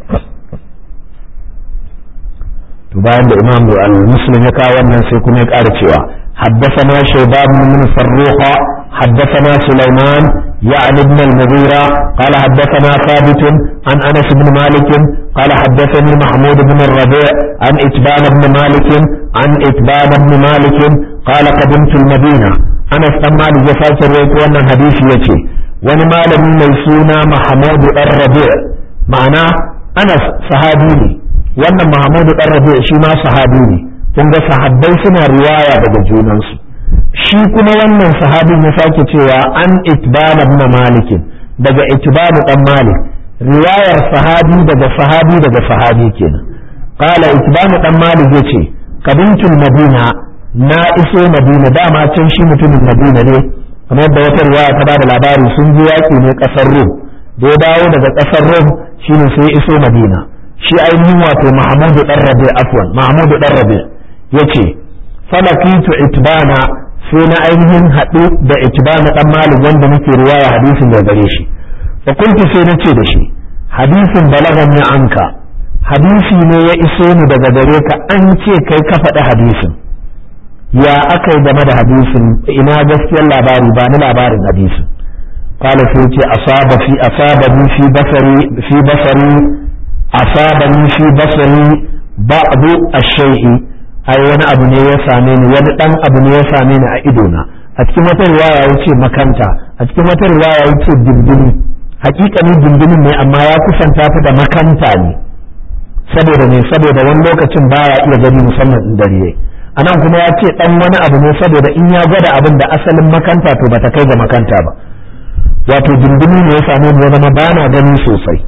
to bayan da imam al-muslim ya kawo wannan sai kuma ya ƙara cewa حدثنا شيبان بن فروخ حدثنا سليمان يعني ابن المغيرة قال حدثنا ثابت عن أنس بن مالك قال حدثني محمود بن الربيع عن إتبان بن مالك عن إتبان بن مالك قال قدمت المدينة Anas dan Malik ya sake rawaito wannan hadisi yace wani malami mai suna Mahmud dan Rabi' ma'ana Anas sahabi ne wannan Mahmud dan Rabi' shi ma sahabi ne kun ga sahabbai suna riwaya daga junansu shi kuma wannan sahabin ya sake cewa an Itban ibn Malik daga Itban dan Malik riwayar sahabi daga sahabi daga sahabi kenan qala Itban dan Malik yace kabintul Madina na iso madina dama can shi mutumin madina ne kamar yadda wata riwaya ta bada labari sun je yaƙi ne ƙasar rom da ya dawo daga ƙasar rom shine sai ya iso madina shi ainihin wato mahmudu dan rabi afwan mahmudu dan rabi yace falakitu itbana sai na ainihin haɗu da itbana dan malik wanda nake riwaya hadisin da gare shi fa kuntu sai na ce da shi hadisin balagani anka hadisi ne ya iso ni daga gare ka an ce kai ka faɗi hadisin ya aka yi game da hadisin ina gaskiyar labari ba ni labarin hadisin qala sai ce asaba fi asabani fi basari fi basari asabani fi basari ba'du ash-shay'i ai wani abu ne ya same ni wani dan abu ne ya same ni a idona a cikin wata riwaya yace makanta a cikin wata riwaya yace dindini hakikani dindinin ne amma ya kusanta ta da makanta ne saboda ne saboda wani lokacin baya iya gani musamman in dare yayi anan kuma ya ce dan wani abu ne saboda in ya gwada abin da asalin makanta to bata kai ga makanta ba wato dindini ne ya samu ya zama bana gani sosai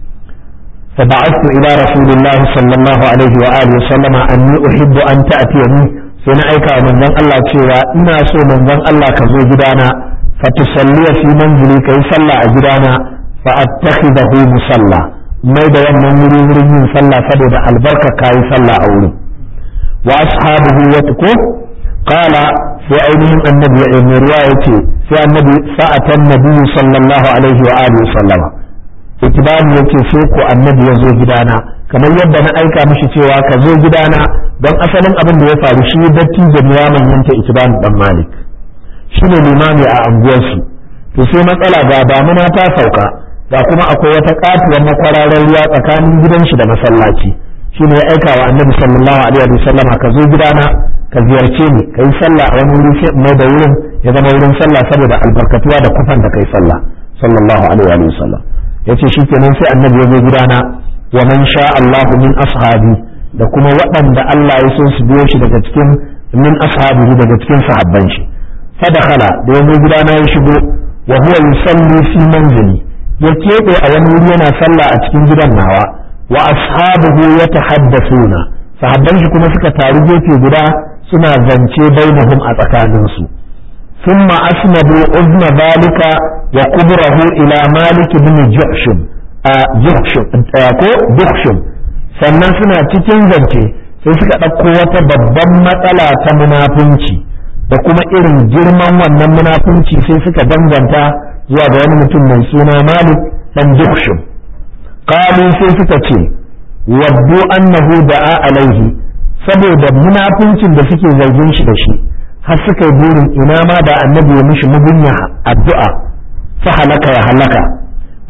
fa ba'athu ila rasulillah sallallahu alaihi wa alihi sallama anni uhibbu an ta'tiyani sai na aika manzon Allah cewa ina so manzon Allah ka zo gidana fa tusalli fi manzili kai sallah a gidana fa attakhidahu musalla mai da wannan wuri wurin yin sallah saboda albarka kai sallah a wurin وأصحابه يتكو قال في أينهم النبي من رواية في النبي فأتى النبي صلى الله عليه وآله وسلم اتبان yake sai ko annabi ya zo gidana kamar yadda na aika mishi cewa ka zo gidana don asalin abin da ya faru shi datti da ya manyanta itiban dan malik shi ne limami a anguwarsu to sai matsala ga damuna ta sauka ga kuma akwai wata katuwar makwararar ruwa tsakanin gidan shi da masallaci shi ne ya aika wa annabi sallallahu alaihi wa sallam ka zo gidana ka ziyarce ni ka yi sallah a wani wuri sai mai da wurin ya zama wurin sallah saboda albarkatuwa da kufan da kai sallah sallallahu alaihi wa sallam yace shikenan sai annabi ya zo gidana wa man sha Allah min ashabi da kuma waɗanda Allah ya so su biyo shi daga cikin min ashabihi daga cikin sahabban shi fa dakhala da ya zo gidana ya shigo wa huwa yusalli fi manzili ya keɓe a wani wuri yana sallah a cikin gidan nawa wa ashabuhu yatahaddathuna sahabban shi kuma suka taru gefe guda suna zance bainahum a tsakanin su thumma asnadu uzna zalika wa qubrahu ila malik ibn juhshum a juhshum ko juhshum sannan suna cikin zance sai suka ɗauko wata babban matsala ta munafunci da kuma irin girman wannan munafunci sai suka danganta zuwa ga wani mutum mai suna malik dan juhshum qalu sai suka ce waddu annahu da'a alaihi saboda munafincin da suke zargin shi da shi har suka yi burin ina ma da annabi ya mishi mugunya addu'a fa halaka ya halaka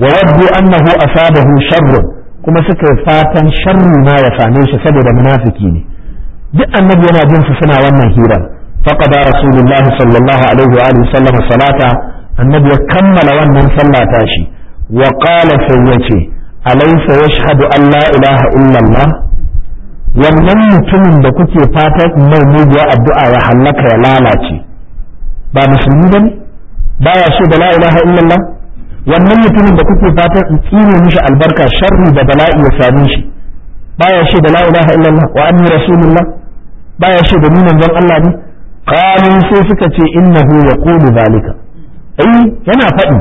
wa waddu annahu asabahu sharrun kuma suka yi fatan sharri ma ya same shi saboda munafiki ne duk annabi yana jin su suna wannan hirar faqada rasulullahi sallallahu alaihi wa alihi sallama salata annabi ya kammala wannan sallah tashi wa qala sai yace alaysa yashhadu an la ilaha illa allah wannan mutumin da kuke fatan mai muguwa addu'a ya hallaka ya lalace ba musulmi bane baya so da la ilaha illa allah wannan mutumin da kuke fatan in tsine mishi albarka sharri da bala'i ya same shi baya shi da la ilaha illallah wa anni rasulullah baya shi da ni manzon Allah ne qalu sai suka ce innahu yaqulu zalika ai yana faɗi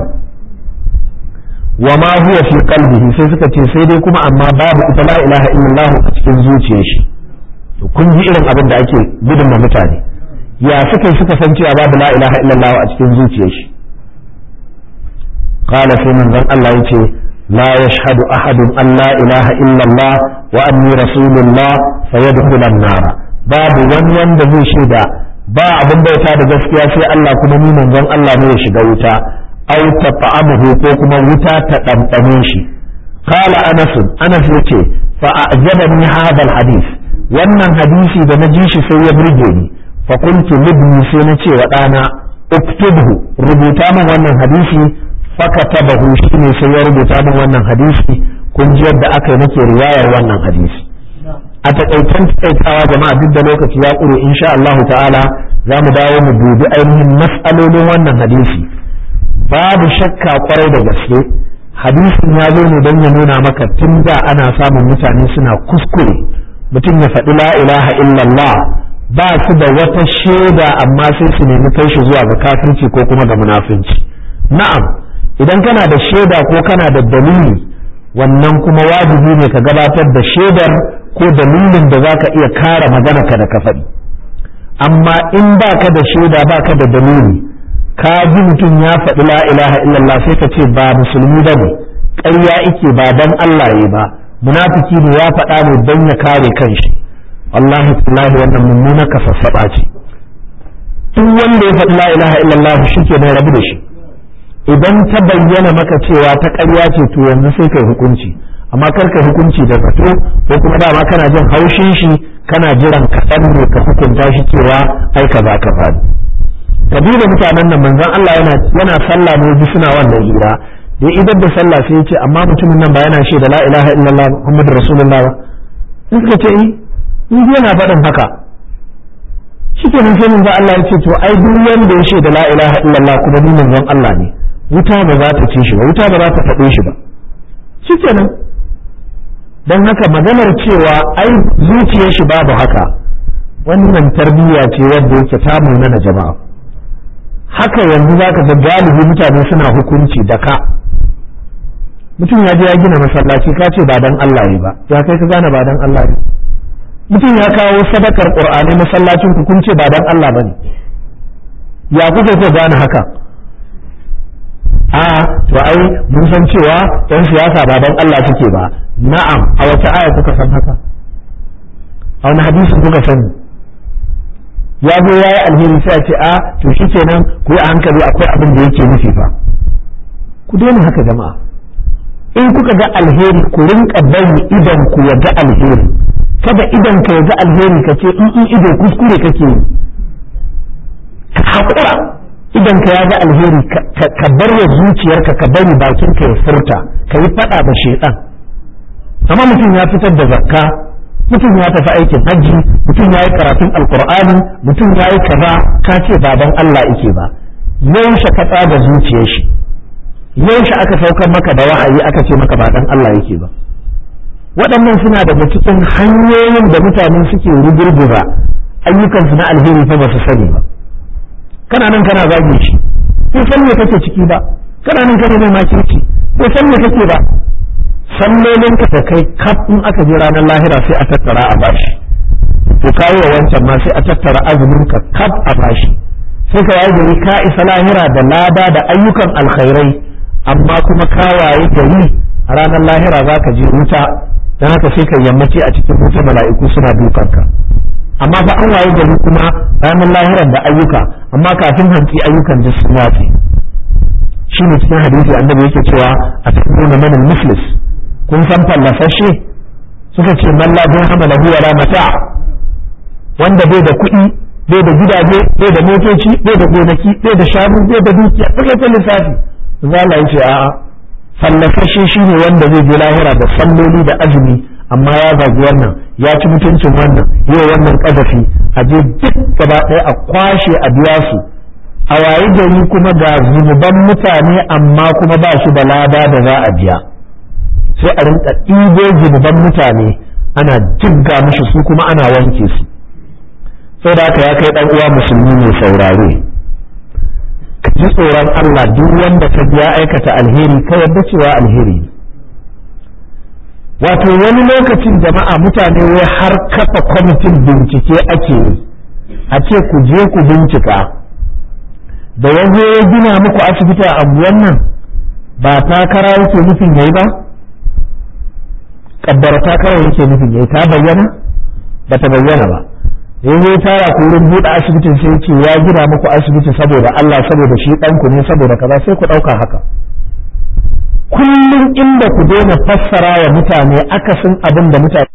wa ma huwa fi qalbihi sai suka ce sai dai kuma amma babu ita la ilaha illallah a cikin zuciyar shi to kun ji irin abin da ake gudun ma mutane ya suka suka san cewa babu la ilaha illallah a cikin zuciyar shi قال في من ذن الله يتي لا يشهد أحد أن لا إله إلا الله وأني رسول الله فيدخل النار باب ون ون ذي شدا با abin bauta da gaskiya sai Allah kuma ni manzon Allah ne ya shiga wuta aw tat'amuhu ko kuma wuta ta ɗanɗane shi qala anas anas yace fa a'jabani hadha alhadith wannan hadisi da na ji shi sai ya burge ni fa qultu libni sai na ce wa ɗana uktubhu rubuta min wannan hadisi fakatabahu shine sai ya rubuta min wannan hadisi kun ji yadda aka yi nake riwayar wannan hadisi a takaitan takaitawa jama'a duk da lokaci ya ƙure insha Allah ta'ala za mu dawo mu dubi ainihin mas'alolin wannan hadisi babu shakka kwarai da gaske hadisin ya zo ne don ya nuna maka tun da ana samun mutane suna kuskure mutum ya faɗi la ilaha illallah ba su da wata shaida amma sai su nemi kai shi zuwa ga kafirci ko kuma ga munafunci na'am idan kana da shaida ko kana da dalili wannan kuma wajibi ne ka gabatar da shaidar ko dalilin da za ka iya kare magana ka da ka faɗi amma in ba ka da shaida ba ka da dalili ka ji mutum ya faɗi la ilaha illallah sai ka ce ba musulmi ba ne ƙarya ike ba dan Allah ya ba munafiki ne ya faɗa ne don ya kare kanshi wallahi tallahi wannan mummuna ka sassaɓa ce duk wanda ya faɗi la ilaha illallah shi ke rabu da shi idan ta bayyana maka cewa ta ƙarya ce to yanzu sai kai hukunci amma kar ka hukunci da zato ko kuma dama kana jin haushin shi kana jiran kaɗan ne ka hukunta shi cewa ai ka za ka faɗi kabila mutanen nan manzon Allah yana yana sallah ne bi suna wannan hira da idan da sallah sai ya ce amma mutumin nan ba yana shi da la ilaha illallah muhammadur rasulullah ba in suka ce in yana faɗin haka shikenan sai manzon Allah ya ce to ai duk wanda ya shaida la ilaha illallah kuma ni manzon Allah ne wuta ba za ta ci shi ba wuta ba za ta faɗo shi ba shikenan don haka maganar cewa ai zuciyar shi babu haka wannan tarbiyya ce wadda yake ta na jama'a haka yanzu za ka ga galibi mutane suna hukunci da ka mutum ya je ya gina masallaci ka ce ba dan Allah ne ba ya kai ka gane ba dan Allah ne mutum ya kawo sadakar qur'ani masallacin ku kun ce ba dan Allah bane ya kuka ko gane haka a to ai mun san cewa yan siyasa ba dan Allah suke ba na'am a wata aya kuka san haka a wani hadisi kuka sani ya zo ya yi alheri sai a ce a to shi kenan ku yi a hankali akwai abin da yake nufi fa ku daina haka jama'a in kuka ga alheri ku rinka bari idan ku ya ga alheri kada idan ka ya ga alheri ka ce in in ido kuskure kake yi ka haƙura idan ka ya ga alheri ka bar wa zuciyarka ka bari bakin ka ya furta ka yi faɗa da shaidan amma mutum ya fitar da zakka mutum ya tafi aikin hajji mutum ya yi karatun alkur'ani mutum ya yi kaza ka ce ba dan Allah yake ba yaushe ka tsaga zuciyar shi yaushe aka saukar maka da wahayi aka ce maka ba dan Allah yake ba waɗannan suna daga cikin hanyoyin da mutane suke rugurgura ayyukansu na alheri fa ba su sani ba kana nan kana zage shi bai san me kake ciki ba kana nan kana mai makirci bai san me kake ba sallolin ka da kai kaf in aka je ranar lahira sai a tattara a bashi to kawo wa wancan ma sai a tattara azumin ka kaf a bashi sai ka waye gari ka isa lahira da lada da ayyukan alkhairai amma kuma ka waye gari a ranar lahira za ka je wuta don haka sai ka yammaci a cikin wuta mala'iku suna dukanka amma fa an waye gari kuma ranar lahiran da ayyuka amma kafin hantsi ayyukan duk sun wace shine cikin hadisi annabi yake cewa a cikin man al-muflis kun san fallasashe suka ce man la dirhama lahu wala mata wanda bai da kuɗi bai da gidaje bai da motoci bai da gonaki bai da shanu bai da dukiya suka ta lissafi zala yace a'a fallasashe shine wanda zai je lahira da salloli da azumi amma ya zagi wannan ya ci mutuncin wannan yau wannan kadafi a je duk gaba ɗaya a kwashe a biya su a wayi gari kuma ga zunuban mutane amma kuma ba shi da lada da za a biya sai a rinka ɗibo zunuban mutane ana jigga mishi su kuma ana wanke su sai da haka ya kai ɗan uwa musulmi mai saurare ka ji tsoron Allah duk wanda ka ya aikata alheri ka yarda cewa alheri ne wato wani lokacin jama'a mutane wai har kafa kwamitin bincike ake yi a ce ku je ku bincika da yanzu ya gina muku asibiti a abuwan nan ba takara yake nufin yayi ba kaddara takara yake nufin yayi ta bayyana ba ta bayyana ba yanzu ya tara ku wurin buɗe asibitin sai ce ya gina muku asibiti saboda Allah saboda shi ɗanku ne saboda kaza sai ku ɗauka haka kullum inda ku daina fassara wa mutane akasin abin da mutane